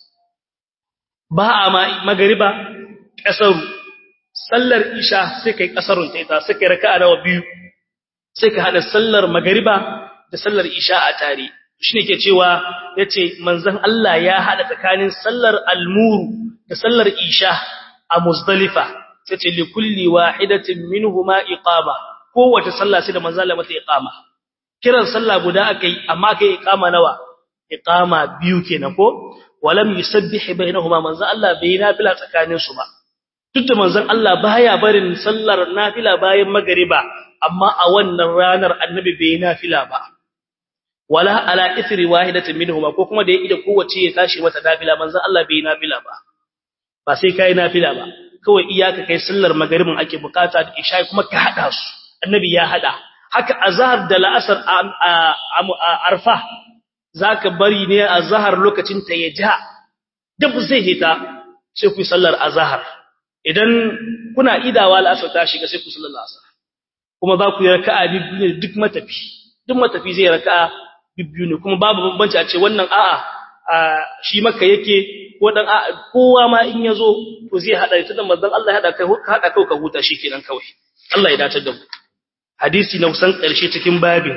ba a ma magariba kasaru sallar isha sai kai kasarun ta ita sai kai raka'a nawa biyu sai ka hada sallar magariba da sallar isha a tare shine ke cewa yace manzon Allah ya hada tsakanin sallar almuru da sallar isha a muzdalifa sai ce li kulli wahidatin minhuma iqama kowace sallah sai da manzon Allah mata iqama kiran sallah guda akai amma kai iqama nawa iqama biyu kenan ko walam yusabbih bainahuma manzon Allah bai nafila tsakanin su ba duk da manzon Allah baya barin sallar nafila bayan magariba amma a wannan ranar annabi bai nafila ba wala ala ithri wahidatin minhuma ko kuma da ya ida kowace ya tashi mata nafila manzon Allah bai nafila ba ba sai kai nafila ba kawai iyaka kai sallar magaribin ake bukata da isha kuma ka hada su annabi ya hada haka azhar da la'asar a arfa zaka bari ne azhar lokacin ta ya ja duk zai hita sai ku sallar azhar idan kuna idawa la'asar ta shiga sai ku sallar asar kuma za ku yi raka'a biyu ne duk matafi duk matafi zai raka'a biyu ne kuma babu bambanci a ce wannan a'a shi maka yake ko dan a'a kowa ma in yazo to zai hada ita da manzon Allah ya hada kai ka hada kai ka huta shikenan kawai Allah ya dace da mu hadisi na kusan karshe cikin babin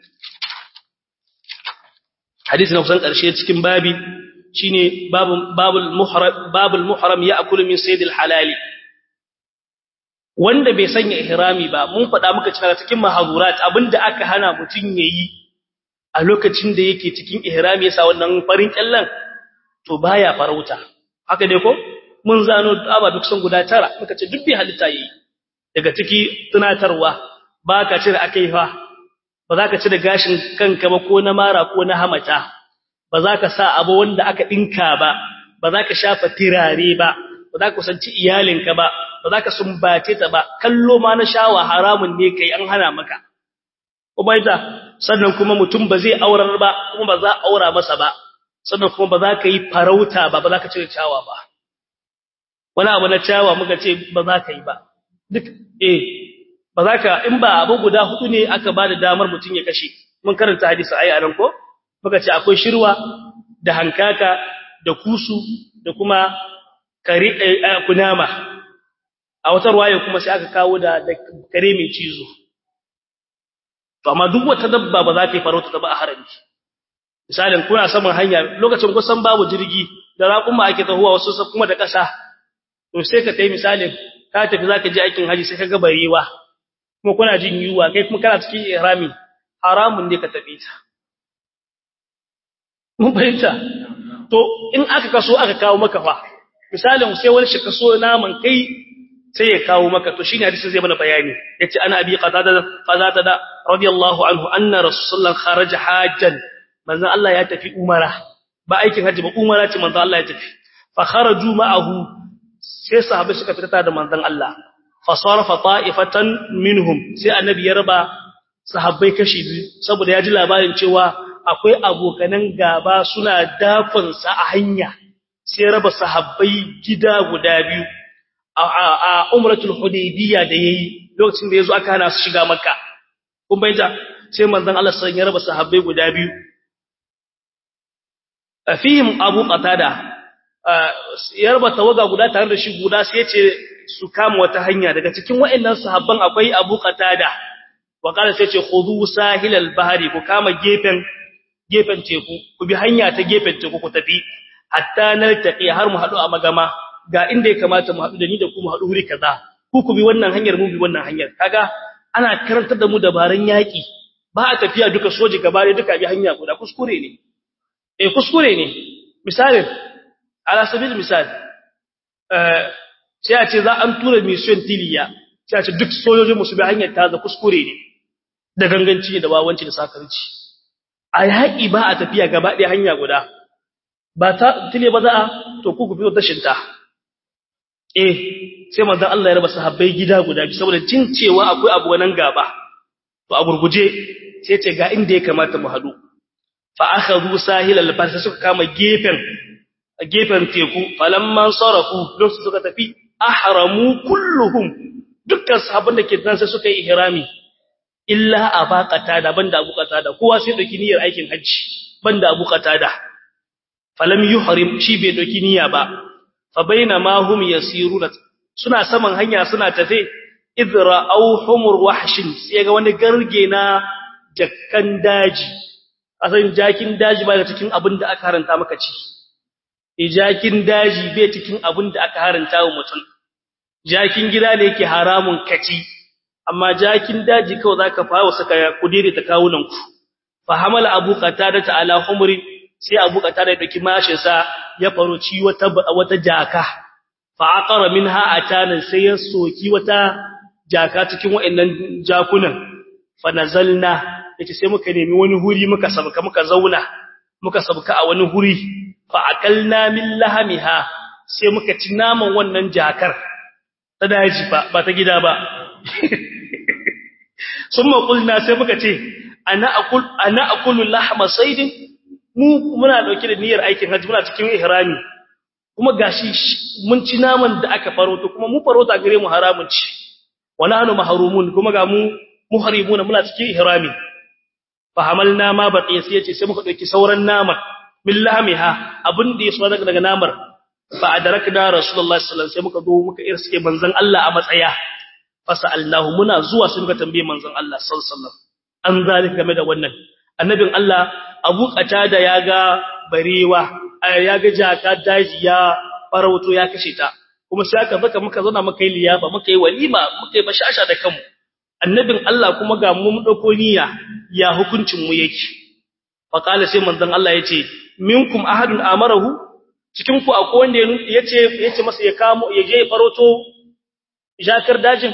hadisi na kusan karshe cikin babi shine babul babul muhram babul muhram ya'kulu min saydil halali wanda bai sanya ihrami ba mun faɗa muka cewa cikin mahazurat abinda aka hana mutun yayi a lokacin da yake cikin ihrami yasa wannan farin kyallan to baya farauta haka dai ko mun zano aba duk sun guda tara muka ce duk bai halitta yi daga ciki tunatarwa baka cire akai fa ba za ka cire gashin kanka ba ko na mara ko na hamata ba za ka sa abu wanda aka dinka ba ba za ka shafa tirare ba ba za ka kusanci iyalinka ba ba za ka sumbace ta ba kallo ma na shawa haramun ne kai an hana maka ubaida sannan kuma mutum ba zai aurar ba kuma ba za a aura masa ba sannan kuma ba za ka yi farauta ba ba za ka cire cawa ba wani abu na cawa muka ce ba za ka yi ba duk eh ba za ka in ba abu guda hudu ne aka ba da damar mutum ya kashe mun karanta hadisi ayi anan ko muka ce akwai shirwa da hankaka da kusu da kuma kare kunama a wata ruwaya kuma sai aka kawo da kare mai cizo to amma duk wata dabba ba za ta yi farauta ta ba a harami misalin kuna saman hanya lokacin kusan babu jirgi da raƙuma ake tahowa wasu kuma da ƙasa to sai ka tayi misalin ka tafi zaka je aikin haji sai ka ga barewa kuma kuna jin yuwa kai kuma kana cikin ihrami haramun ne ka tafi ta mun fahimta to in aka kaso aka kawo maka fa misalin sai wani shi kaso naman kai sai ya kawo maka to shine hadisin zai mana bayani yace ana abi qatada qatada radiyallahu anhu anna rasulullah kharaja hajjan manzon Allah ya tafi umara ba aikin haji ba umara ce manzon Allah ya tafi fa kharaju ma'ahu sai sahabbai suka fita da manzon Allah fa sarafa ta'ifatan minhum sai annabi ya raba sahabbai kashi biyu saboda ya ji labarin cewa akwai abokanan gaba suna dakon sa a hanya sai raba sahabbai gida guda biyu a umratul hudaybiyya da yayi lokacin da yazo aka hana su shiga makka kun bayyana sai manzon Allah sai ya raba sahabbai guda biyu fihim abu qatada ya raba tawaga guda tare da shi guda sai ya ce su kama wata hanya daga cikin waɗannan sahabban akwai abu qatada wa kana sai ce khudu sahilal bahri ku kama gefen gefen teku ku bi hanya ta gefen teku ku tafi hatta naltaqi har mu hadu a magama ga inda ya kamata mu hadu da ni da ku mu hadu wuri kaza ku ku bi wannan hanyar mu bi wannan hanyar kaga ana karantar da mu dabaran yaki ba a tafiya duka soji gaba da duka bi hanya guda kuskure ne eh kuskure ne misali ala sabil misali eh sai a ce za an tura mission tiliya sai a ce duk sojojin mu su bi hanyar ta za kuskure ne da ganganci da wawanci da sakarci a yaƙi ba a tafiya gaba ɗaya hanya guda ba ta tile ba za a to ku ku fito tashinta eh sai manzon Allah ya raba sahabbai gida guda biyu saboda cin cewa akwai abu wannan gaba to a gurguje sai ce ga inda ya kamata mu hadu fa akhadhu sahil al-bahr suka kama gefen gefen teku falamman sarafu lokacin suka tafi ahramu kulluhum dukkan sahabban da ke nan sai suka yi ihrami illa abaqata da banda abukata da kowa sai dauki niyyar aikin haji banda abukata da falam yuhrim shi bai dauki niyya ba fa bainama hum yasiruna suna saman hanya suna tafe idra aw humur wahshin sai ga wani garge na jakkan daji asan jakin daji ba da cikin abin da aka haranta maka ci jakin daji bai cikin abin da aka haranta wa mutum jakin gida ne yake haramun kaci amma jakin daji kawai zaka fawo saka kudire ta kawunan ku fa hamala abu qatada ta ala humri sai abu qatada ya dauki mashin sa ya faroci wata wata jaka fa aqara minha atanan sai ya soki wata jaka cikin wayannan jakunan fa nazalna yace sai muka nemi wani huri muka sabka muka zauna muka sabka a wani huri fa akalna min lahamiha sai muka ci naman wannan jakar ta daji ba ba ta gida ba summa qulna sai muka ce ana aqul ana aqulu lahma saydin mu muna dauke da niyyar aikin haji muna cikin ihrami kuma gashi mun ci naman da aka faroto kuma mu farota gare mu haramun ci wala hanu mahrumun kuma ga mu muhrimuna muna cikin ihrami fa hamalna ma baqiya sai yace sai muka dauki sauran naman min lahmiha abin da yaso daga daga namar fa adrakna rasulullahi sallallahu alaihi wasallam sai muka zo muka irske manzon Allah a matsaya fasallahu muna zuwa sun ga tambaye manzon Allah sallallahu alaihi wasallam an zalika game da wannan annabin Allah Abu Qatada ya ga barewa ya ga jaka daji ya farauto ya kashe ta kuma sai aka baka muka zauna muka yi liyafa muka yi walima muka yi bashasha da kanmu annabin Allah kuma ga mu mun dauko niyya ya hukuncin mu yake fa kala sai manzon Allah yace minkum ahadun amarahu cikin ku akwai wanda yace yace masa ya kamo ya je farauto jakar dajin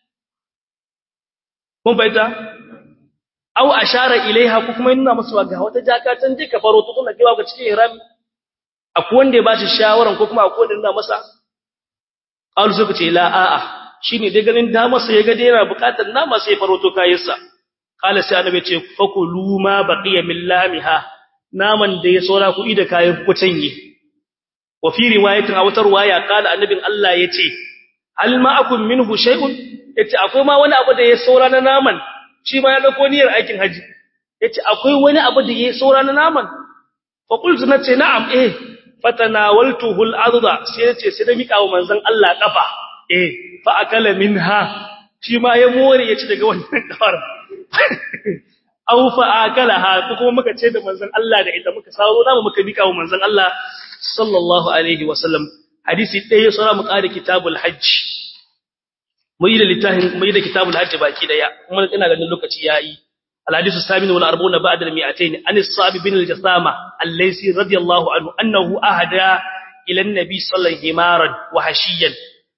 kun baita aw ashara ilaiha ko kuma nuna masa ga wata jaka can je ka faro to kuma kiwa ga cikin ihrami akwai wanda ya bashi shawaran ko kuma akwai wanda nuna masa qalu suka ce la a'a shine dai ganin da masa ya ga dai yana bukatar nama sai faro to kayinsa qala sai annabi ce fakulu ma baqiya min lamiha naman da ya saura ku da kayan ku canye wa fi riwayatin a wata riwaya qala annabin Allah yace hal ma'akum minhu shay'un yace akwai ma wani abu da ya saura na naman shi ma ya dauko niyyar aikin haji yace akwai wani abu da ya saura na naman fa qultu nace na'am eh fatanawaltuhu al-adha sai yace sai da mika wa manzon Allah kafa eh fa akala minha shi ma ya more yace daga wannan kafar aw fa akalaha ko kuma muka ce da manzon Allah da ita muka sauro namu muka bika wa manzon Allah sallallahu alaihi wasallam hadisi ɗaya sura mu ƙara kitabul hajj mu yi da littafin mu yi da kitabul hajj baki daya kuma ina ganin lokaci yayi الحديث الثامن والأربعون بعد المئتين عن الصعب بن الجثامة الليسي رضي الله عنه أنه أهدى إلى النبي صلى الله عليه وسلم همارا وحشيا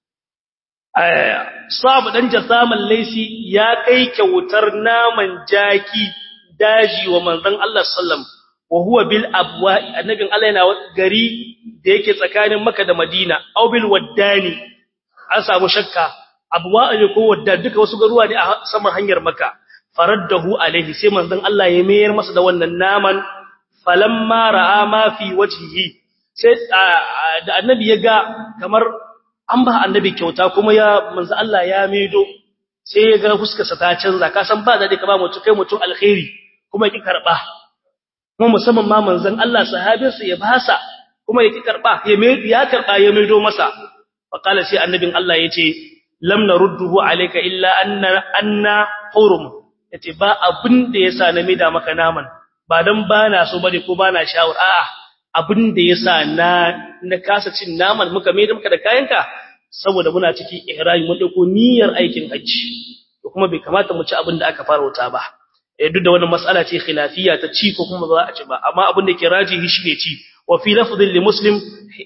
صعب بن جثامة الليسي يا كي كوترنا من جاكي داجي ومن ذن الله صلى الله عليه وسلم وهو بالأبواء النبي الله ينا غري da yake tsakanin Makka da Madina aw bil waddani an samu shakka abwa ne ko wadda duka wasu garuwa ne a saman hanyar Makka faraddahu alaihi sai manzon Allah ya mayar masa da wannan naman falamma ra'a ma fi wajhihi sai da annabi ya ga kamar an ba annabi kyauta kuma ya manzon Allah ya maido sai ya ga fuskarsa ta canza ka san ba dade ka ba mutum kai mutum alkhairi kuma ki karba kuma musamman ma manzon Allah sahabinsa ya basa kuma ya ki karba ya ya karba ya maido masa fa kala sai annabin Allah yace lam narudduhu alayka illa anna anna hurum yace ba abin da yasa na mida maka naman ba dan bana so bane ko bana shawar a'a abin da yasa na na kasa cin naman muka maida maka da kayanka saboda muna cikin ihrami mun dauko niyyar aikin hajji to kuma bai kamata mu ci abin da aka fara wuta ba eh duk da wannan mas'ala ce khilafiyya ta ci ko kuma ba za a ci ba amma abin da ke rajihi shine ci wa fi lafdhin li muslim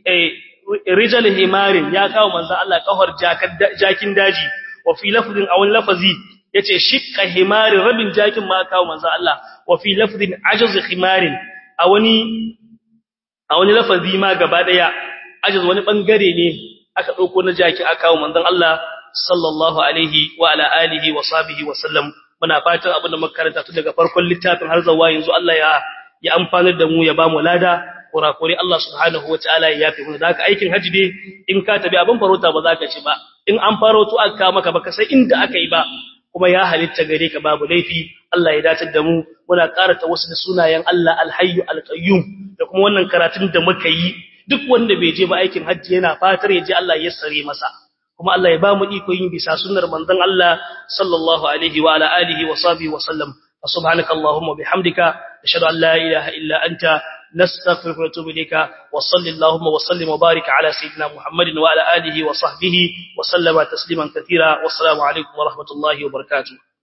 rijal himarin ya kawo manzo Allah kahar jakin daji wa fi lafdhin aw lafazi yace shikka himarin rabin jakin ma kawo manzo Allah wa fi lafdhin ajaz himarin a wani a wani lafazi ma gaba daya ajaz wani bangare ne aka dauko na jaki aka kawo manzon Allah sallallahu alaihi wa ala alihi wa sahbihi wa sallam muna fatan abin da muka karanta tun daga farkon littafin har zuwa yanzu Allah ya ya amfanar da mu ya ba mu lada kurakure Allah subhanahu wataala ya yafe mu da haka aikin haji dai in ka tabi abin farauta ba za ka ci ba in an farauto aka maka baka sai inda aka yi ba kuma ya halitta gare ka babu laifi Allah ya dace da mu muna karanta wasu da sunayen Allah alhayyu alqayyum da kuma wannan karatun da muka yi duk wanda bai je ba aikin hajji yana fatar ya je Allah ya sare masa kuma Allah ya ba mu iko yin bisa sunnar manzon Allah sallallahu alaihi wa ala alihi wa sahbihi wa sallam subhanaka allahumma bihamdika ashhadu an la ilaha illa anta نستغفرك ونتوب إليك وصل اللهم وسلم وبارك على سيدنا محمد وعلى آله وصحبه وسلم تسليما كثيرا والسلام عليكم ورحمة الله وبركاته